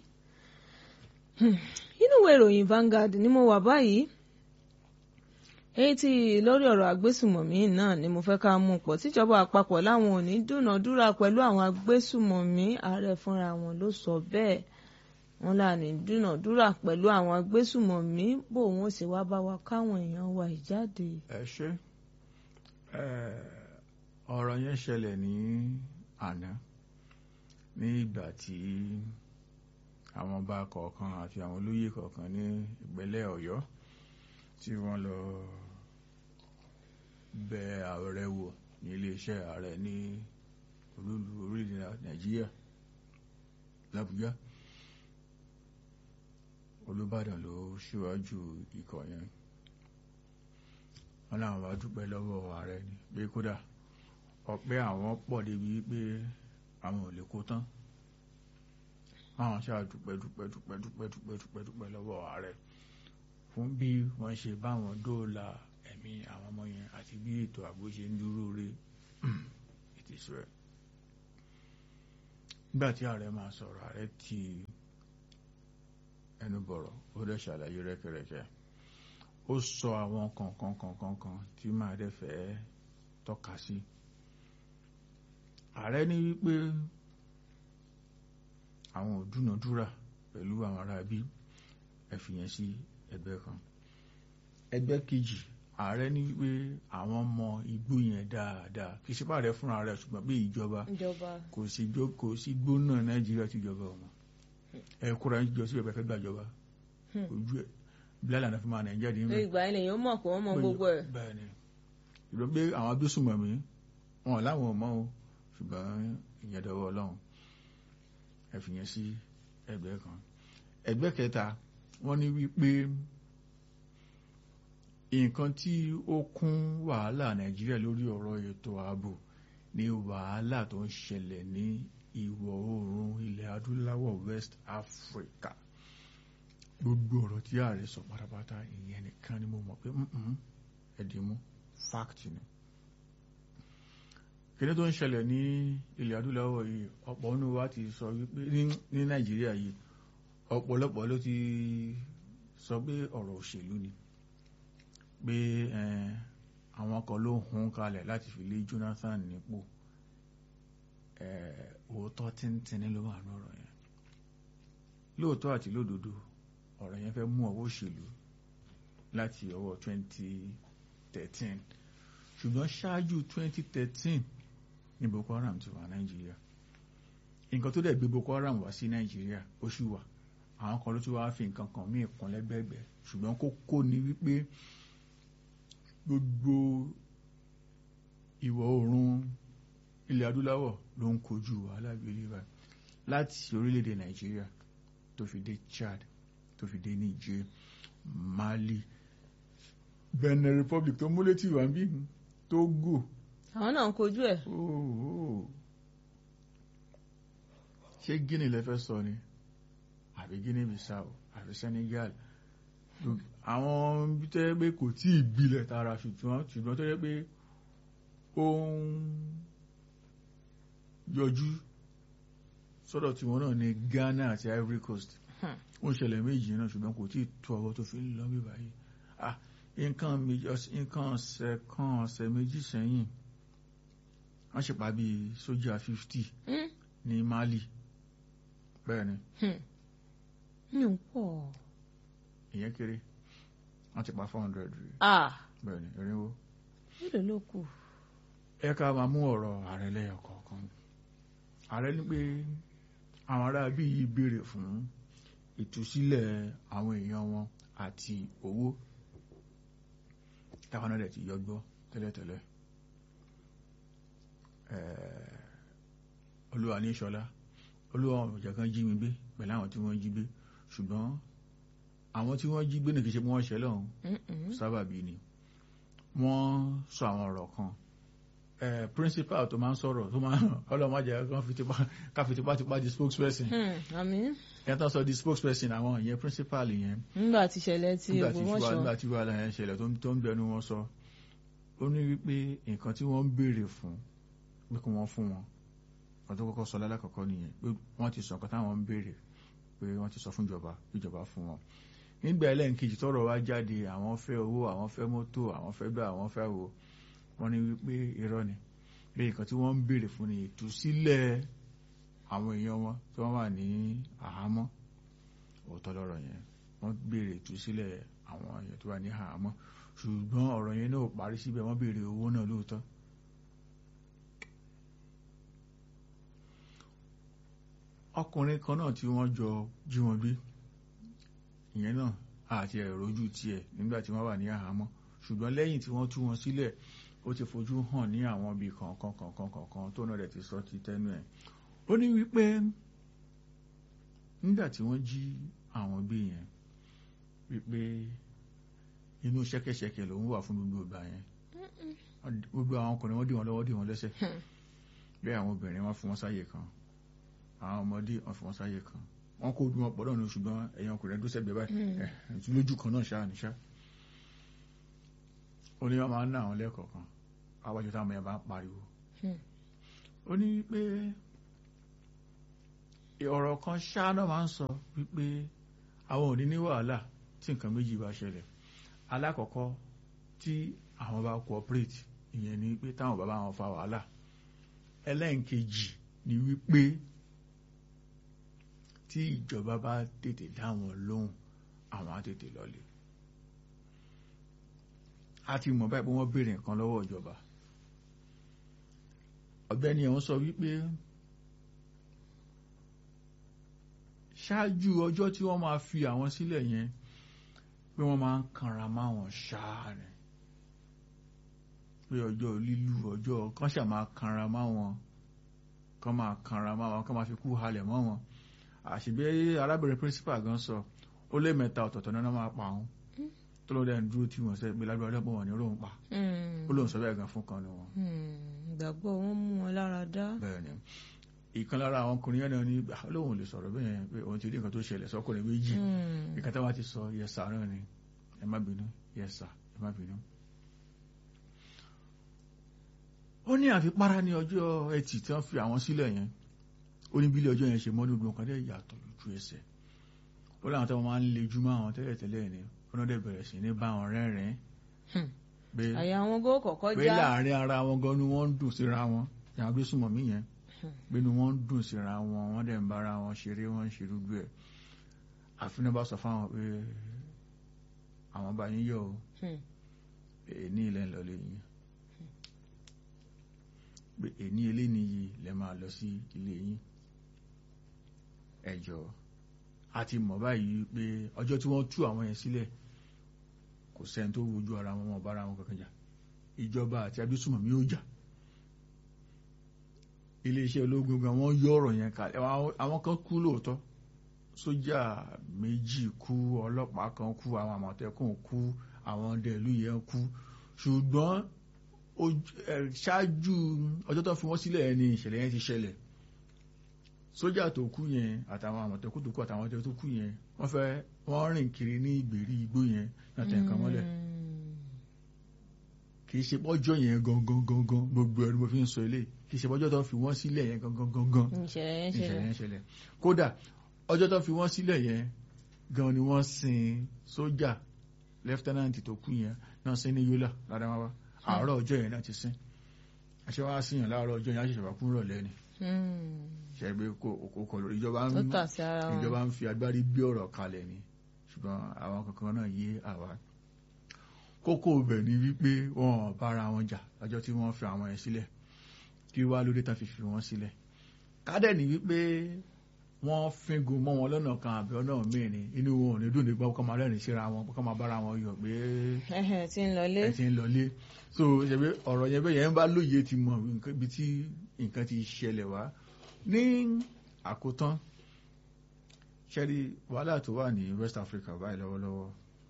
inú ìwé ìròyìn Vanguard ni mo wà báyìí èyí tí lórí ọ̀rọ̀ agbésùmọ̀mí náà ni mo fẹ́ ká mú pọ̀ tíjọba àpapọ̀ láwọn ò ní dúnàádúrà pẹ̀lú àwọn agbésùmọ̀mí ààrẹ fúnra wọn ló sọ bẹ́ẹ̀ wọn là ní dúnàádúrà pẹ̀lú àwọn agbésùmọ̀mí bó wọn sì wá bá wa káwọn èèyàn wa ìjáde. ẹ ṣe ọ̀rọ̀ yẹn ṣẹlẹ̀ ní àná ní ìgbà tí àwọn ọba kọ̀ọ̀kan àti àwọn olóyè kọ̀ọ̀kan ní ìpínlẹ̀ Ọ̀yọ́ tí wọ́n lọ bẹ ààrẹ wò ní iléeṣẹ́ ààrẹ ní olúlu orílẹ̀ Nàìjíríà l'Àbújá Olúbàdàn ló ṣíwájú ikọ̀ yẹn wọ́n láwọn bá dúpẹ́ lọ́wọ́ ààrẹ ni pé kódà ọpẹ́ àwọn pọ̀ débi pé àwọn ò lè kó tán àwọn ṣáà dúpẹ́ dúpẹ́ dúpẹ́ dúpẹ́ dúpẹ́ dúpẹ́ dúpẹ́ lọ́wọ́ ààrẹ fún bí wọ́n ṣe báwọn dóòlà ẹ̀mí àwọn ọmọ yẹn àti bí ètò ààbò ṣe ń dúró re it is well. nígbà tí ààrẹ máa sọ̀rọ̀ ààrẹ ti ẹnu bọ̀rọ̀ ó dẹ̀ ṣàlàyé rẹ́kẹrẹ́kẹ́ ó sọ àwọn kọ̀ọ̀kan kọ̀ọ̀kan kan tí máa dẹ̀ fẹ́ tọ́ka sí. ààrẹ ní wípé àwọn ò dúnàdúrà pẹ̀lú àwọn ará bí ẹ fi yẹn sí ẹgbẹ́ kan ẹgbẹ́ kejì ààrẹ ní wípé àwọn ọmọ igbó yẹn dáadáa kì í ṣe pààrẹ fúnra rẹ̀ ṣùgbọ́n bí ìjọba kò sí kò sí gbóná nàìjíríà tí ìjọba ọmọ ẹ kóra ń jọ sí ẹgbẹ́ fẹ́ gbàjọba ojú ẹ bílálà náà fi máa nàìjíríà dín mẹ. ìgbà yẹn lèyàn mọ̀ pé wọ́n mọ gbogbo ẹ̀. bẹ́ẹ̀ ni ìrọ̀ pé àwọn agbésùnmọ̀mí wọn láwọn ò mọ̀ o ṣùgbọ́n ìyẹn dọwọ́ ọlọ́run ẹ fi yẹn sí ẹgbẹ́ kan ẹgbẹ́ kẹta wọ́n ní wípé nǹkan tí ó kún wàhálà nàìjíríà lórí ọ̀rọ̀ ètò ààbò ní wàhálà tó ń ṣẹlẹ̀ ní ìwọ̀ oòrùn ilẹ̀ adúláwọ̀ west africa gbogbo ọ̀rọ̀ tí ààrẹ sọ pátápátá ìyẹn nìkan ni mo mọ̀ pé ẹ̀dínmú fact ni kíní tó ń ṣẹlẹ̀ ní ilẹ̀ adúláwọ̀ yìí ọ̀pọ̀ nínú wa ti sọ wípé ní nàìjíríà yìí ọ̀pọ̀lọpọ̀ ló ti sọ pé ọ̀rọ̀ òṣèlú ni pé àwọn kan ló hun kalẹ̀ láti fi lé Jonathan nípò òótọ́ tíntìní ló wà lọ́rọ̀ yẹn lóòótọ́ àti lódodo ọ̀rọ̀ yẹn fẹ́ mú ọwọ́ òṣèlú láti ọwọ́ 2013 ṣùgbọ́n ṣáájú 2013 ní Boko Haram ti wà Nàìjíríà nǹkan tó dẹ̀ gbé Boko Haram wá sí Nàìjíríà ó ṣì wà àwọn kan ló tún wáá fi nǹkan kan míì kún lẹ́gbẹ̀gbẹ̀ ṣùgbọ́n kókó ni wípé gbogbo ìwọ̀ oòrùn ilẹ̀ adúláwọ̀ ló ń kojú wàhálà gbélé wa láti orílẹ̀-èdè Nàìjíríà tó fi dé Chad tó fi dé Niger Mali Benin Republic tó múlé tí wà ń bí Togo. àwọn náà ń kojú ẹ̀. ṣé Guinea lẹ fẹ́ sọ ni àbí Guinea Bissau àbí Senegal àwọn bí tẹ́ pé kò tí ì gbilẹ̀ tara ṣùgbọ́n ṣùgbọ́n tó yẹ pé ó ń yọjú sọ́dọ̀ tí wọ́n náà ní Ghana àti Ivory Coast ó ń ṣẹlẹ̀ méjì náà ṣùgbọ́n kò tí ì tó ọwọ́ tó fi ń lọ bí báyìí ah nǹkan nǹkan ọ̀sẹ̀ kan ọ̀sẹ̀ méjì sẹ́yìn wọ́n ṣèpá bíi sójà fifty ní Mali bẹ́ẹ̀ ni mi ò pọ̀. ìyẹn kéré wọ́n ti pa four hundred rí bẹ́ẹ̀ ni irinwó. mélòó ló kù. ẹ ká máa mú ọ̀rọ̀ ààrẹ lẹ́yọ̀ kọ̀ọ̀kan ààrẹ ní pé àwọn ará bí yìí béèrè fún ìtúsílẹ̀ àwọn èèyàn wọn àti owó táwọn náà dẹ̀ ti yọgbọ́ tẹ́lẹ̀tẹ́lẹ̀ olúwa ní ìṣọ́lá olúwa ọ̀jọ̀ kan jí mi gbé pẹ̀lú àwọn tí wọ́n jí gbé ṣùgbọ́n àwọn tí wọ́n jí gbé nìkí ṣe pé wọ́n ṣẹlẹ̀ ọ̀hún sábàbí ni wọ́n sọ àwọn ọ̀rọ̀ kan principal tó máa ń sọ̀rọ̀ tó máa ọlọ́mọdé ká fi tipátipá di spokesperson yẹn tó sọ di spokesperson àwọn ìyẹn principal yẹn nígbà tí ṣẹlẹ̀ tí Ògbómọ̀ṣọ́ nígbà tí wàhálà yẹn ṣẹlẹ̀ tó ń bẹnu wọn sọ ó ní wípé nǹkan tí wọ́n ń béèrè fún pé kí wọ́n fún wọn kan tó kọ́kọ́ sọ lálákọ̀ọ́kọ́ nìyẹn pé wọ́n ti sọ nǹkan táwọn ń béèrè pé wọ́n ti sọ fún ìjọba ìjọba fún wọn nígbà ẹlẹ́nkejì tọ́rọ̀ wá jáde àwọn fẹ́ owó àwọn fẹ́ mọ́tò àwọn fẹ́ gbà àwọn fẹ́ wo wọ́n ní wípé irọ́ ni pé nǹkan tí wọ́n ń béèrè fún ni ìtúsílẹ̀ àwọn èèyàn wọn tí wọ́n wà ní àhámọ́ òótọ́ lọ́rọ̀ yẹn wọ́n béèrè ìtúsílẹ̀ àwọn èèyàn tó wà ní àhámọ́ ṣùgbọ́n ọ̀rọ̀ yẹn náà parí síbẹ̀ wọ́n béèrè owó náà lóòótọ́ ọkùnrin kan náà tí wọ́n jọ jí wọn gbé ìyẹn náà àti ẹ̀rọjú tiẹ̀ nígbà tí wọ́n wà ní àhámọ́ ṣùgbọ́n lẹ́yìn tí wọ́n tú wọn sílẹ̀ ó ti fojú hàn ní àwọn ibi kọ̀ọ̀kan kọ̀ọ̀kan kọ̀ọ̀kan tó náà rẹ̀ ti sọ ti tẹ́nu ẹ̀ ó ní wípé nígbà tí wọ́n jí àwọn gbé yẹn wípé inú ṣẹ́kẹ́ṣẹkẹ̀ lòun wà fún gbogbo ìgbà yẹn gbogbo àwọn ọkùnrin wọ́n dì wọ́n lọ́wọ́ dì wọ́n lẹ́sẹ̀ bẹ́ẹ̀ àwọn obìnrin wọ́n fún wọn sáyè kan àwọn ọmọdé wọ́n fún wọn sáyè kan wọ́n kó ojú wọn pọ̀ lọ́nà ṣùgbọ́n ẹ̀yàn ọkùnrin tó sẹ́gbẹ̀ẹ́ báyìí ẹ̀ lójú kan náà ṣáà níṣá ó ní wọ́n máa ń ná àwọn lẹ́ẹ̀kọ̀ọ̀kan àwájú táwọn ẹ̀yàn bá ń pariwo ó ní pé ọ̀rọ̀ kan ṣáá náà máa ń sọ wípé àwọn ò ní ní wàhálà tí nǹkan méjì bá ṣẹlẹ̀ alákọ̀ọ́kọ́ tí àwọn bá cooperate ìyẹn ni pé táwọn bàbá wọn fa wàhálà ẹlẹ́ǹkejì ni wípé tí ìjọba bá tètè dá wọn lóhùn àwọn á tètè lọlé a ti mọ̀ báyìí pé wọ́n béèrè nǹkan lọ́wọ́ ìjọba ọ̀gbẹ́ni ẹ̀hún sọ wípé ṣáájú ọjọ́ tí wọ́n máa fi àwọn sílẹ̀ yẹn pé wọ́n máa ń kanra máwọn ṣáà ni pé ọjọ́ lílù ọjọ́ kan ṣà máa kanra máwọn kan máa kanra máwọn kan máa fi kú halẹ̀ mọ́ wọn àṣìbẹ́ arábìnrin principal gan sọ ó lé mẹ́ta ọ̀tọ̀ọ̀tọ̀ náà máa pa òun tó ló dẹ̀ ń dúró tí wọ́n sẹ́ pé lágbára ọlọ́pọ̀ wọn ní róun pa ó lóun sọ bẹ́ẹ̀ gan fún kan ní wọn. ìgbàgbọ́ wọn mú wọn lára dá. bẹ́ẹ̀ ni ìkan lára àwọn ọkùnrin yẹn náà ní lóun lè sọ̀rọ̀ bẹ́ẹ̀ pé òun ti rí nǹkan tó ṣẹlẹ̀ sọ́kùnrin méjì ìkan táwa ti sọ yẹsà náà ni ẹ má bínú yẹsà ẹ má bínú. ó ní àfipára ní ọjọ́ ẹtì tí wọ́n fi àwọn sílẹ̀ yẹn ó ní bílẹ̀ ọjọ́ yẹn ṣe mọ́dún gbọ́n kan dẹ́ yàtọ̀ lójú ẹsẹ̀ ó láwọn tó máa ń lejú mọ́ àwọn tẹ́lẹ̀tẹ́lẹ̀ ni ọ̀nà dẹ̀ bẹ̀rẹ̀ sí ní bá wọn rẹ́rìn-ín. àyà wọn gó kọ̀kọ́ já pé láàrin ara wọn gan ni wọ́n ń dùn síra wọn yàrá gbé súnmọ́ mí yẹn pé ni wọ́n ń dùn síra wọn wọ́n dẹ̀ ń bára wọn ṣeré wọ́n ń ṣe gbogbo ẹ̀ àfin bá sọ fáwọn pé àwọn bá yín yọ o èní ilẹ̀ ń lọ lé yín pé èní eléyìí yìí lẹ máa lọ sí ilé yín ẹjọ́ àti mọ̀ báyìí pé ọjọ́ tí wọ́n tú àwọn yẹn sílẹ̀ kò sẹ́ni tó wojú ara wọn wọn bára wọn kankan jà ìjọba àti abísùmọ̀mí ó jà iléeṣẹ́ ológun gan wọ́n yọ ọ̀rọ̀ yẹn kalẹ̀ àwọn kan kú lóòótọ́ sójà méjì kú ọlọ́pàá kan kú àwọn àmọ̀tẹ́kùn kú àwọn ọdẹ ìlú yẹn kú ṣùgbọ́n ṣáájú ọjọ́ tó fi wọ́n sílẹ̀ ni ìṣẹ̀lẹ̀ yẹn ti ṣẹlẹ̀ sójà tó kú yẹn àtàwọn àmọ̀tẹ́kùn tó kú àtàwọn ọdẹ tó kú yẹn wọ́n fẹ́ wọ́n rìn kiri ní ìgbèrí igbó yẹn náà tẹ̀ nǹkan mọ́lẹ̀ kì í ṣe pọ́jọ́ yẹn gangan gangan gbogbo ẹni mo fi ń sọ eléyìí kì í ṣe pọ́jọ́ tó fi wọ́n sílẹ̀ yẹn gangan gangan ìṣẹ̀lẹ̀ yẹn ṣẹlẹ̀ kódà ọjọ́ tó fi wọ́n sílẹ̀ yẹn gan ni wọ́n sin sójà lẹ́fítẹ́nàntì tó kú yẹn náà sin ní yólà ládàmáwá àárọ̀ ọjọ́ yẹn náà ti sin àṣẹ wá sí yàn láàárọ̀ ọjọ́ yẹn á ṣẹ̀ṣẹ̀ wá kúrò lẹ́ni ṣẹgbẹ́ kò lórí ìjọba ń fi agbárí bí ọ̀rọ̀ kalẹ̀ ni ṣùgbọ́n àwọn kankan náà yé àwa kókó ibẹ̀ ni wípé wọn bára wọn jà lọ́jọ́ tí wọ́n fi àwọn yẹn sílẹ̀ kí wá lóde tá fi fi wọ́n sílẹ̀ kádẹ̀ ni wípé wọ́n fíngun mọ́ wọn lọ́nà kan àbí ọ̀nà míì ni inú wọn ò ní dùn nígbà kọ́ máa rẹ́rìn síra wọn kọ́ máa bára wọn yọ̀ pé Ẹhẹn, tí ń lọlé. ẹ ti ń lọlé so ṣebí ọ̀rọ̀ yẹn bẹ́ẹ̀ yẹn ń bá lóye ti mọ̀ nǹkan ibi tí nǹkan ti ṣẹlẹ̀ wá ní àkótán ṣẹ́rí wàhálà tó wà ní West Africa báyìí lọ́wọ́lọ́wọ́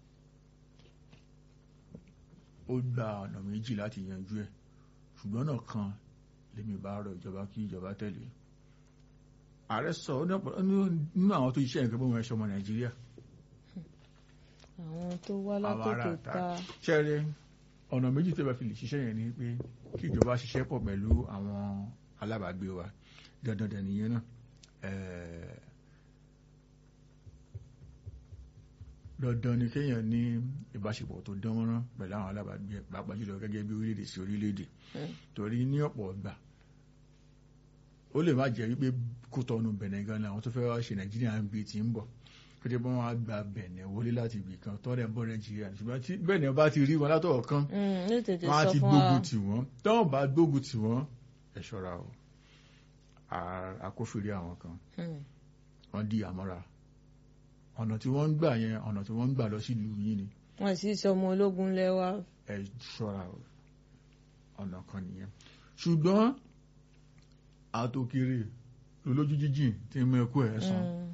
ó gba ọ̀nà méjì láti yanjú ẹ̀ ṣùgbọ́n náà kan lèmi bá rọ ìjọba kí ìjọba tẹ̀lé ààrẹ sọ ó ní ọ̀pọ̀- ó ní nínú àwọn tó iṣẹ́ nǹkan bó wọn ẹ̀ṣọ́ ọmọ Nàìjíríà àwọn tó wá àwọn ará látòkè àta ta ṣẹ́rẹ́ ọ̀nà méjì tó bá fi lè ṣiṣẹ́ yẹn ni pé kí ìjọba ṣiṣẹ́ pọ̀ pẹ̀lú àwọn alábàágbé wa dandan dẹ̀ nìyẹn náà ẹ̀ẹ́, dandan ni kéèyàn ní ìbáṣepọ̀ tó dán mọ́rán pẹ̀lú àwọn alábàágbé ẹ̀, pàápàá jùlọ gẹ́gẹ́ bí orílẹ̀-èdè sí orílẹ̀-èdè Hmm. torí ní ọ̀pọ̀ ọgbà ó lè má jẹ́ wípé kó tọ́nu bẹ̀nẹ̀ gan ni àwọn tó fẹ́ wá ṣe nàìjíríà ń bi ti ń bọ̀ pété bọ́n wá gba bẹ̀nẹ̀ wọlé láti ibì kan tọ́rẹ̀ ń bọ̀ nàìjíríà ṣùgbọ́n tí bẹ̀nẹ̀ bá ti rí wọn látọ̀ kan Hmm, ní tètè wọ́n á sọ ti fún wa gbógun tì wọ́n tọ́wọ́n bá gbógun tì wọ́n ẹ ṣọ́ra o À- àkófìrí àwọn kan Hmm, wọ́n di àmọ́ra ọ̀nà tí wọ́n ń gbà yẹn ọ̀nà tí wọ́n ń gbà lọ sílùú yìí ni wọ́n sì sọ ọmọ ológun lẹ́wà ẹ ṣọ́ra o ọ̀nà kan nìyẹn ṣùgbọ́n àtòkèrè lólójú jíjìn tí ń mú ẹkú ẹ̀ sàn Hmm,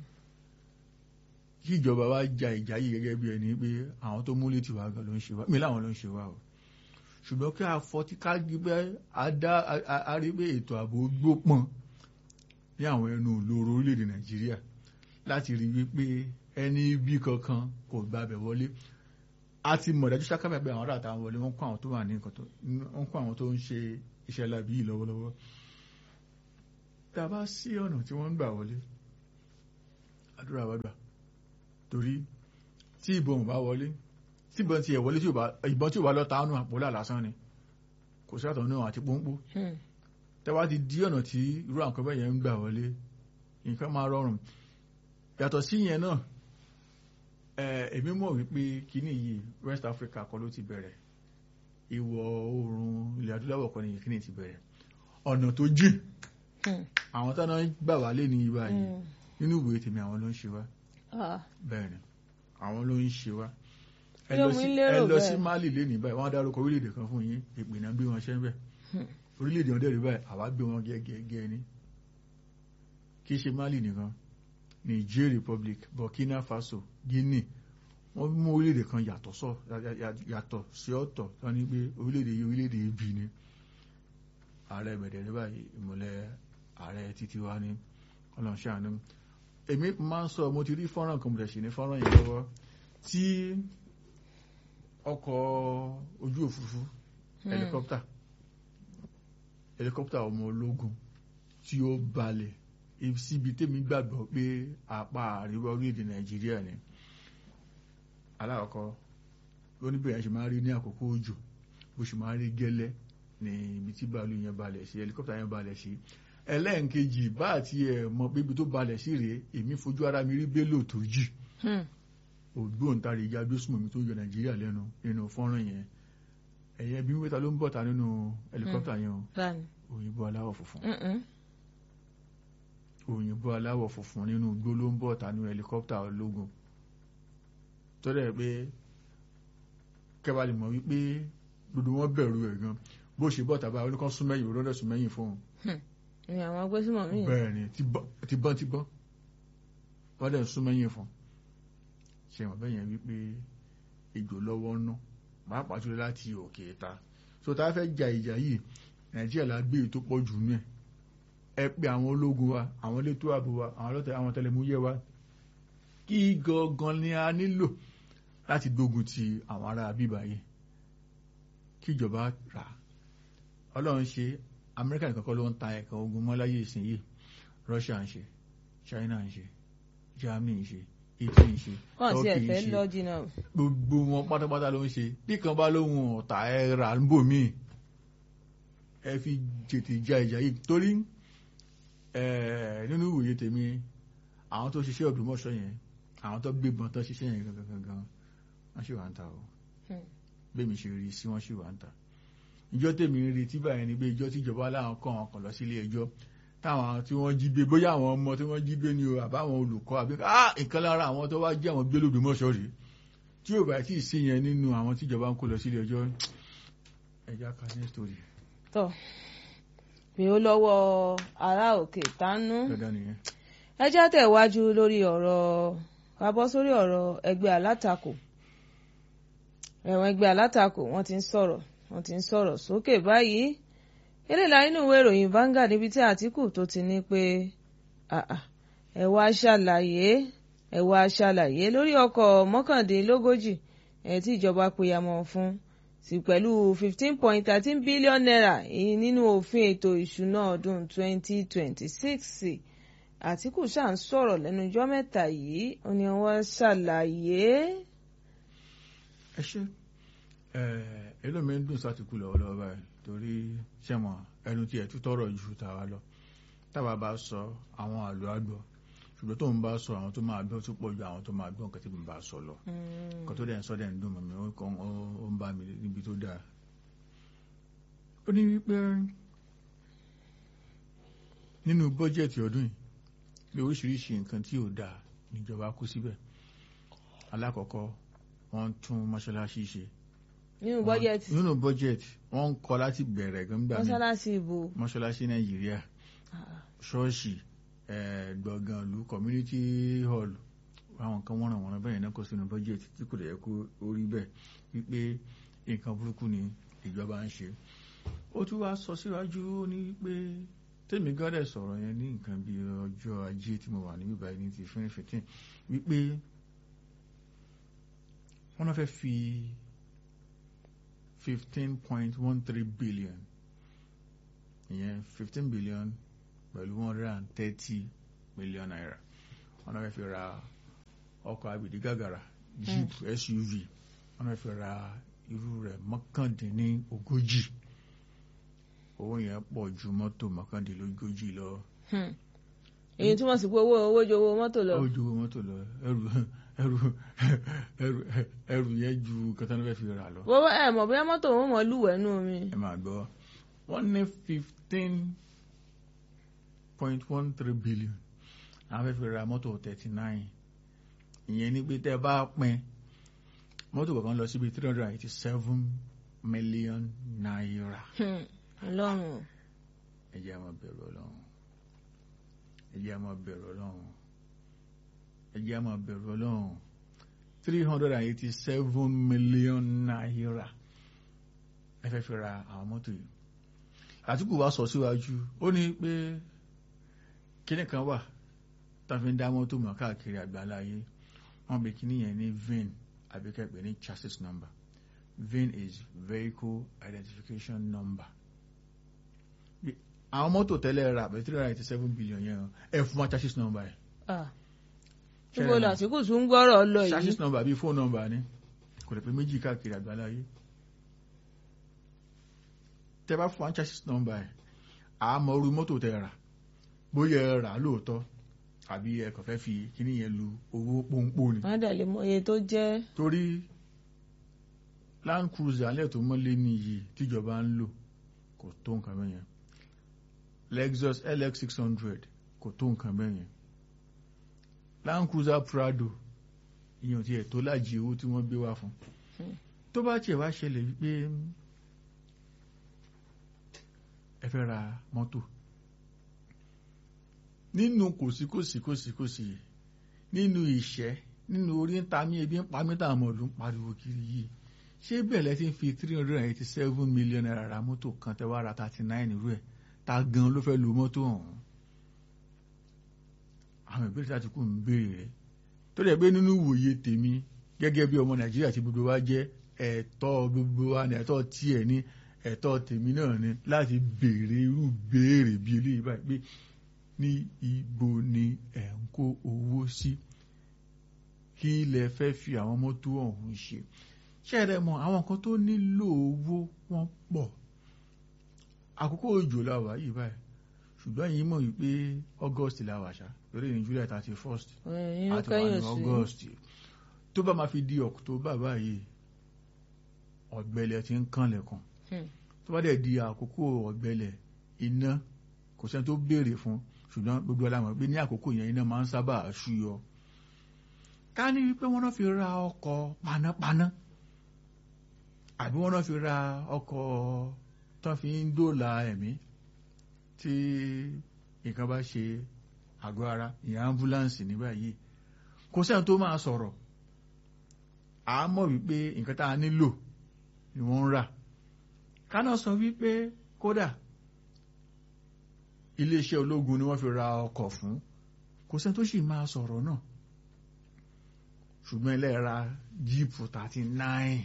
kí ìjọba wa ja ìjà yìí gẹ́gẹ́ bí ẹni pé àwọn tó múlé tiwa gan ló ń ṣe wá mi láwọn ló ń ṣe wá o ṣùgbọ́n kí a fọtí ká gbígbẹ́ adá a rí pé ètò ààbò gbópọn ní àwọn ẹnu ìloro orílẹ̀-èdè nàìjíríà láti rí wípé ẹni bí kankan kò gbàbẹ̀ wọlé a ti mọ̀ dájú sákàmẹ́ pé àwọn ará àtàwọn wọlé wọ́n kó àwọn tó wà ní nǹkan tó wọ́n kó àwọn tó ń ṣe iṣẹ́ lábí yìí lọ́wọ́lọ́wọ́ tá a bá sí ọ̀nà tí wọ́n ń gbà wọlé àdúrà wá gbà torí tí ìbọn ò bá wọlé tí ìbọn ti ẹ̀ wọlé tí ò bá ìbọn tí ò bá lọ tánú àpòlá lásán ni kò sí àtọ̀ náà àti pọ́npọ́ hmm, tẹ́wá ti di ọ̀nà tí irú àwọn kan bẹ́ẹ̀ yẹn ń gbà wọlé nǹkan máa rọrùn yàtọ̀ sí yẹn náà ẹ̀ èmi mọ̀ wípé kíní yìí West Africa kọ́ ló ti bẹ̀rẹ̀ ìwọ̀ oòrùn ilẹ̀ adúláwọ̀ kọ́ ni kíní ti bẹ̀rẹ̀ ọ̀nà tó jìn hmm, àwọn táwọn gbà wálé ní ibà yìí hmm. nínú ìwé tèmi àwọn ló ń ṣe wá Ah, bẹ́ẹ̀ni àwọn ló ń ṣe wá ẹ Yóò lọ mú sí lérò ẹ lọ bẹ́ẹ̀. sí Mali lẹ́nìí báyìí wọ́n á dárúkọ orílẹ̀-èdè kan fún yín ìpìnà gbé wọn ṣẹ́ ń bẹ̀ Hmm. orílẹ̀-èdè wọn dẹ̀rí báyìí àwa gbé wọn gẹ́gẹ́ ní kì í ṣe Mali nìkan Niger Republic Burkina Faso Guinea wọ́n mú orílẹ̀-èdè kan yàtọ̀ sọ yà- yà- yàtọ̀ sí ọ̀tọ̀ wọ́n ní pé orílẹ̀-èdè yìí orílẹ̀-èdè yìí bì ní ààrẹ bẹ̀rẹ̀ báyìí ìmọ̀lẹ̀ ààrẹ títí wá ní ọlọ́ṣàánú èmi máa ń sọ mo ti rí fọ́nrán kan mo tẹ̀ sí ní fọ́nrán yìí lọ́wọ́ tí ọkọ̀ ojú òfurufú Hmm. helicopter helicopter ọmọ ológun tí ó balẹ̀ síbi tèmi gbàgbọ́ pé apá àríwá orílẹ̀-èdè nàìjíríà ni alákọ̀ọ́kọ́ lóníbẹ̀rẹ̀ ṣe máa rí ní àkókò òjò bó ṣe máa rí gẹ́lẹ́ ní ibi tí bàálù yẹn balẹ̀ sí helicopter yẹn balẹ̀ sí ẹlẹ́ǹkejì bá àti ẹ̀ mọ̀ pé ibi tó balẹ̀ sí rèé èmi fojú ara mi rí bélò tó jì hmm, ògbóǹtarìgì agbésùmọ̀mí tó yọ nàìjíríà lẹ́nu nínú fọ́nrán yẹn ẹ̀yẹ bí wíta ló ń bọ̀ta nínú helicopter yẹn o báni. òyìnbó aláwọ̀ funfun Hmm, hmm. òyìnbó aláwọ̀ funfun nínú igbó ló ń bọ̀ta nínú helicopter ológun tó dẹ̀ pé kẹba lè mọ̀ wípé gbogbo wọn bẹ̀rù ẹ̀ gan bó ṣe bọ̀ta báyìí oníkan súnmẹ́yìn òrọ́dẹ̀ súnmẹ́yìn fún un ni àwọn agbésùmọ̀ mí. bẹ́ẹ̀ ni ti bọ́ ti bọ́ ti bọ́ wọ́n dẹ̀ súnmẹ́yìn fún un ṣe wọ́n bẹ́yẹn wípé ìjò lọ́wọ́ ná pàápàá jùlọ láti òkè ta so tá a fẹ́ ja ìjà yìí nàìjíríà la gbé èyí tó pọ̀ jù nú ẹ̀ ẹ pé àwọn ológun wa àwọn elétò ààbò wa àwọn ọlọ́tẹ̀ àwọn tẹlẹmúyẹ́ wa kí gangan ni a nílò láti gbógun ti àwọn ará bíbá yìí kí ìjọba rà á ọlọ́run ṣe amẹ́ríkà nìkan kọ́ ló ń ta ẹ̀ka ogun mọ́ láyé ìsìn yìí russia ń ṣe china ń ṣe germany ń ṣe italy ń ṣe wọ́n ti turkey ń ẹ̀fẹ́ ṣe lọ jìnnà. gbogbo wọn pátápátá ló ń ṣe bí kan bá lóhun ọ̀tá ẹ rà ń bò míì ẹ fi tètè ja ìjà yìí torí ẹ nínú ìwòye tèmi àwọn tó ṣiṣẹ́ Ògbómọ̀ṣọ́ yẹn àwọn tó gbébọn tó ṣiṣẹ́ yẹn gangan gangan wọ́n ṣì wà ń ta o Hmm. bẹ́ẹ̀ mi ṣe rí sí wọ́n ṣì wà ń ta ìjọ tèmi ń retí báyìí ni pé ìjọ tíjọba láwọn kọ́ wọn kàn lọ sílé ẹjọ́ táwọn tí wọ́n jí gbé bóyá àwọn ọmọ tí wọ́n jí gbé ni o àbáwọn olùkọ́ àbí ah nǹkan lára àwọn tó wá jí àwọn gbé lóògbémọ̀ṣọ́ rèé tí ò bá tí ì sí yẹn nínú àwọn tíjọba ń kó lọ sílé ẹjọ́ ẹja kan ní story tọ pé ó lọ́wọ́ ará òkè tánú dandan nìyẹn. ẹ já tẹ̀wájú lórí ọ̀rọ̀ ká bọ́ sórí ọ̀rọ̀ ẹgbẹ́ alátakò ẹ̀wọ̀n ẹgbẹ́ alátakò wọ́n ti ń sọ̀rọ̀ wọ́n ti ń sọ̀rọ̀ sókè báyìí eléyìí la nínú ìwé ìròyìn Vanguard níbi tí Àtíkù tó ti ní pé àà, ẹ wá ṣàlàyé ẹ wá ṣàlàyé lórí ọkọ̀ mọ́kàndínlógójì ẹ̀ tí ìjọba pèyàmọ̀ fún sí pẹ̀lú fifteen point thirteen billion naira èyí nínú òfin ètò ìṣúná ọdún twenty twenty six Àtíkù ṣáà ń sọ̀rọ̀ lẹ́nu ọjọ́ mẹ́ta yìí ó ní wọ́n ṣàlàyé. ẹ ṣe èlò mi ń dùn sátìkù lọ́wọ́lọ́wọ́ báyìí torí ṣẹ̀mọ̀ ẹnu tí ẹ̀ tún tọrọ ju tàwa lọ táwa bá sọ àwọn àlọ́ àgbọ̀ ṣùgbọ́n tó ń bá sọ àwọn tó máa gbọ́ tó pọ̀ ju àwọn tó máa gbọ́ nǹkan tí mo bá sọ lọ nǹkan tó dẹ̀ ń sọ dẹ̀ ń dùn mọ́ mi ó kàn ó ń bá mi níbi tó dáa ó ní wípé nínú bọ́jẹ̀tì ọdún yìí bí oríṣiríṣi nǹkan tí ò dáa níjọba kó síbẹ̀ alákọ̀ọ́kọ́ wọ́n tún mọ́ṣáláṣí ṣe nínú bọ́jẹ̀tì nínú bọ́jẹ̀tì wọ́n ń kọ́ láti bẹ̀rẹ̀ gbẹ́ngbà mi mọ́ṣáláṣí ìbò mọ́ṣáláṣí nàìjíríà ṣọ́ọ̀ṣì eh, gbọ̀ngàn ìlú community hall àwọn nǹkan wọ́n ràn wọ́n bẹ́ẹ̀ náà kó sínú bọ́jẹ̀tì tí kò dẹ̀ kó orí bẹ́ẹ̀ wípé nǹkan burúkú ni ìjọba ń ṣe ó tún wá sọ síwájú ó ní pé tèmi gọ́dẹ̀ sọ̀rọ̀ yẹn ní nǹkan bí ọjọ́ ajé tí mo wà níbí báyìí ní ti twenty fifteen wípé wọ́n náà fẹ́ fi fifteen point one three billion ìyẹn fifteen billion pẹ̀lú one hundred and thirty million naira wọ́n náà fẹ́ fi ra ọkọ̀ abìdí gàgàrà jeep suv wọ́n náà fẹ́ fi ra irú rẹ̀ mọ́kàndínní ogójì owó yẹn pọ̀ ju mọ́tò mọ́kàndínlógójì lọ Hmm. èyí túmọ̀ sí pé owó owó ju owó mọ́tò lọ ó ju owó mọ́tò lọ ẹrù ẹrù ẹrù ẹrù yẹn ju kẹtàn fẹ́ fi rà lọ. bó ẹ mọ̀ bóyá mọ́tò wọn mọ̀ lúwẹ̀ẹ́ nù mi. ẹ máa gbọ́ wọ́n ní fifteen point one three billion àwọn fẹ́ fi ra mọ́tò thirty nine ìyẹn ní pé tẹ́ ẹ bá pín mọ́tò kọ̀ọ̀kan lọ síbi three hundred and eighty seven million naira Hmm. ọlọ́run ẹ jẹ́ á máa bẹ̀rù ọlọ́run ẹ jẹ́ á máa bẹ̀rù ọlọ́run ẹ jẹ́ á máa bẹ̀rù ọlọ́run three hundred and eighty seven million naira ẹ fẹ́ fi ra àwọn mọ́tò yìí àtìkù wa sọ síwájú ó ní pé kíní kan wà tá a fi ń dá mọ́tò mọ̀ káàkiri àgbáláyé wọ́n pe kíní yẹn ní VIN àbí ká pè ní chassis number VIN is vehicle identification number Bí- àwọn mọ́tò tẹ́lẹ̀ rà pé three hundred and eighty seven billion yẹn ẹ fún wa chassis number yẹn Ah. níbo làtìkù tún ń gbọ́rọ̀ lọ yìí. chassis number bíi phone number ni kò lè pé méjì káàkiri àgbáláyé tẹ bá fún wa chassis number ẹ àmọ́ orí mọ́tò tẹ rà bóyá ẹ rà lóòótọ́ àbí ẹ kàn fẹ́ fi kíní yẹn lu owó pọ́npọ́ ni wọ́n dẹ̀ lè mọ iye tó jẹ́. torí land cruiser alẹ́ tó mọ́lé ní iyì tíjọba ń lò kò tó nǹkan bẹ́ẹ̀ yẹn lexus lx six hundred kò tó nǹkan bẹ́ẹ̀ yẹn land cruiser prado ìyẹn ti ẹ̀ tó lájì owó tí wọ́n gbé wá fún Hmm. tó bá tiẹ̀ wá ṣẹlẹ̀ wípé ẹ fẹ́ ra mọ́tò nínú kòsíkòsíkòsíkòsí nínú ìṣẹ́ nínú orí ń ta mí ebi ń pa mí táwọn ọmọ ìlú ń pariwo kiri yìí ṣé bẹ́ẹ̀ lẹ́ ti ń fi three hundred and eighty seven million naira ra mọ́tò kan tẹ́ wá ra thirty nine rú ẹ̀ ta gan ló fẹ́ lo mọ́tò ọ̀hún àwọn ìbéèrè láti kú ń béèrè rẹ̀ tó dẹ̀ pé nínú ìwòye tèmi gẹ́gẹ́ bí ọmọ nàìjíríà tí gbogbo wa jẹ́ ẹ̀tọ́ gbogbo wa ní ẹ̀tọ́ tiẹ̀ ní ẹ̀tọ́ tèmi náà ni láti béèrè irú béèrè bíi eléyìí báyìí pé ní ibo ni ẹ̀ ń kó owó sí kí lẹ fẹ́ fi àwọn mọ́tò ọ̀hún ṣe ṣẹ́ẹ̀rẹ̀ mọ̀ àwọn kan tó nílò owó wọ́n pọ̀ àkókò òjò la wà yìí báyìí ṣùgbọ́n yìí mọ̀ wípé august la wà ṣá lórí ní july thirty first ẹ̀yìn àti wà kẹ́yìn ní sí. august tó bá máa fi di october báyìí ọ̀gbẹlẹ̀ ti ń kànlẹ̀kùn Hmm. tó bá dẹ̀ di àkókò ọ̀gbẹlẹ̀ iná kò sẹ́ni tó béèrè fún ṣùgbọ́n gbogbo alámọ̀ pé ní àkókò yẹn iná máa ń sábà ṣúyọ ká ní wípé wọ́n náà fi ra ọkọ̀ panápaná àbí wọ́n náà fi ra ọkọ̀ tán fi ń dóòlà ẹ̀mí tí nǹkan bá ṣe àgọ́ ara ìyẹn ambulance ní báyìí kò sẹ́ni tó máa sọ̀rọ̀ a mọ̀ wípé nǹkan tá a nílò ni wọ́n ń rà kánà sọ wípé kódà iléeṣẹ́ ológun ni wọ́n fi ra ọkọ̀ fún kò sẹ́ni tó sì máa sọ̀rọ̀ náà ṣùgbọ́n ilé ra jíìpù thirty nine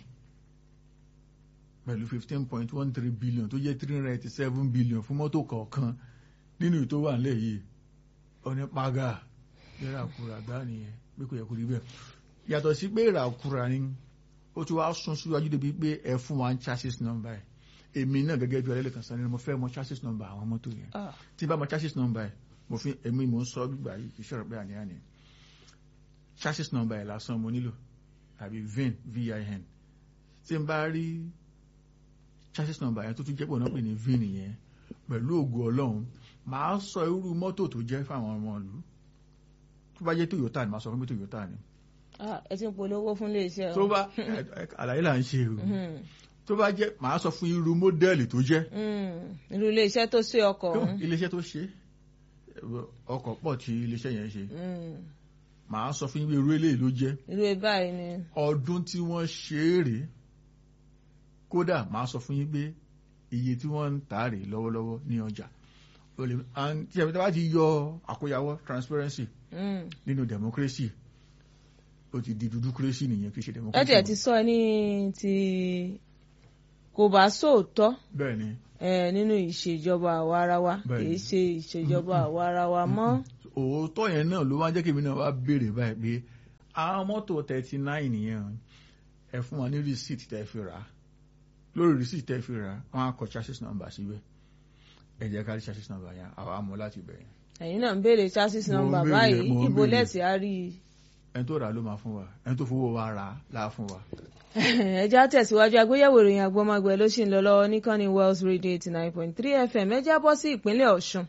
pẹ̀lú fifteen point one three billion tó jẹ́ three hundred eighty seven billion fún mọ́tò kọ̀ọ̀kan nínú ìtò wà nílẹ̀ yìí onípaga ìràkúrà gbá nìyẹn pé kò yẹ kó rí bẹ́ẹ̀ yàtọ̀ sí pé ìràkúrà ni ó ti wá sún síwájú débi pé ẹ fún wa ń chassis number ẹ̀ èmi náà gẹ́gẹ́ bí ọlẹ́lẹ̀ kan sáré mo fẹ́ mọ chassis number àwọn mọ́tò yẹn tí bá mọ chassis number ẹ̀ mo fi èmi mò ń sọ gbígbà yìí kì í ṣọ̀rọ̀ pé àníyàn ni chassis number ẹ̀ lásán mo nílò àbí vin vin tí n bá rí chassis number yẹn tó tún jẹ́ pọ̀ náà pè ní vin yẹn pẹ̀lú ògo ọlọ́run màá sọ irú mọ́tò tó jẹ́ fáwọn ọmọ ìlú tó bá jẹ́ Toyota ni màá sọ fún mi Toyota ni. ẹ ti ń polówó fún iléeṣẹ́ o. tó bá àlàyé là ń ṣe o tó bá jẹ́ màá sọ fún irú mọ́dẹ́ẹ̀lì tó jẹ́. irú iléeṣẹ́ tó ṣe ọkọ̀ ọ̀hún. iléeṣẹ́ tó ṣe ọkọ̀ pọ̀ tí iléeṣẹ́ yẹn ṣe màá sọ fún irú eléyìí ló jẹ́. irú báyìí ni. ọdún tí wọ́n ṣe é rèé kódà màá sọ fún yín pé iye tí wọ́n ń tà rèé lọ́wọ́lọ́wọ́ ní ọjà tí ẹ̀mí tí wọ́n ti yọ àkóyawọ́ transparency nínú democracy ó ti di dúdú kérésì nìyẹn kì í ṣe democracy. ẹ tiẹ̀ ti sọ ní ti kò bá sóòótọ́ bẹ́ẹ̀ ni nínú ìṣèjọba àwarawa kì í ṣe ìṣèjọba àwarawa mọ́. òótọ́ yẹn náà ló wá jẹ́ kí èmi náà wá béèrè báyìí pé àwọn mọ́tò thirty nine nìyẹn ẹ fún wa ní receipt tẹ́ fi rà á lórí receipt tẹ́ fi rà á wọ́n á kọ chassis number síbẹ̀ ẹ jẹ́ ká rí chassis number yẹn àwa mọ̀ láti bẹ̀rẹ̀. ẹ̀yin náà ń béèrè chassis number báyìí ibo lẹ́sì á rí i. ẹni tó rà ló máa fún wa ẹni tó fowó wa rà á láà fún wa. ẹjẹ́ á tẹ̀síwájú àgbéyẹ̀wò ìròyìn àgbọ̀mọgbẹ̀ ló ṣì ń lọ lọ́wọ́ níkànnì Wells Radio eighty nine point three FM ẹ já bọ́ sí ìpínlẹ̀ Ọ̀ṣun.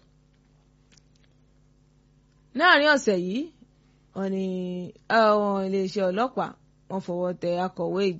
láàrin ọ̀sẹ̀ yìí wọ́n ní àwọn iléeṣẹ́ ọlọ́pàá wọ́n fọwọ́ tẹ akọ̀wé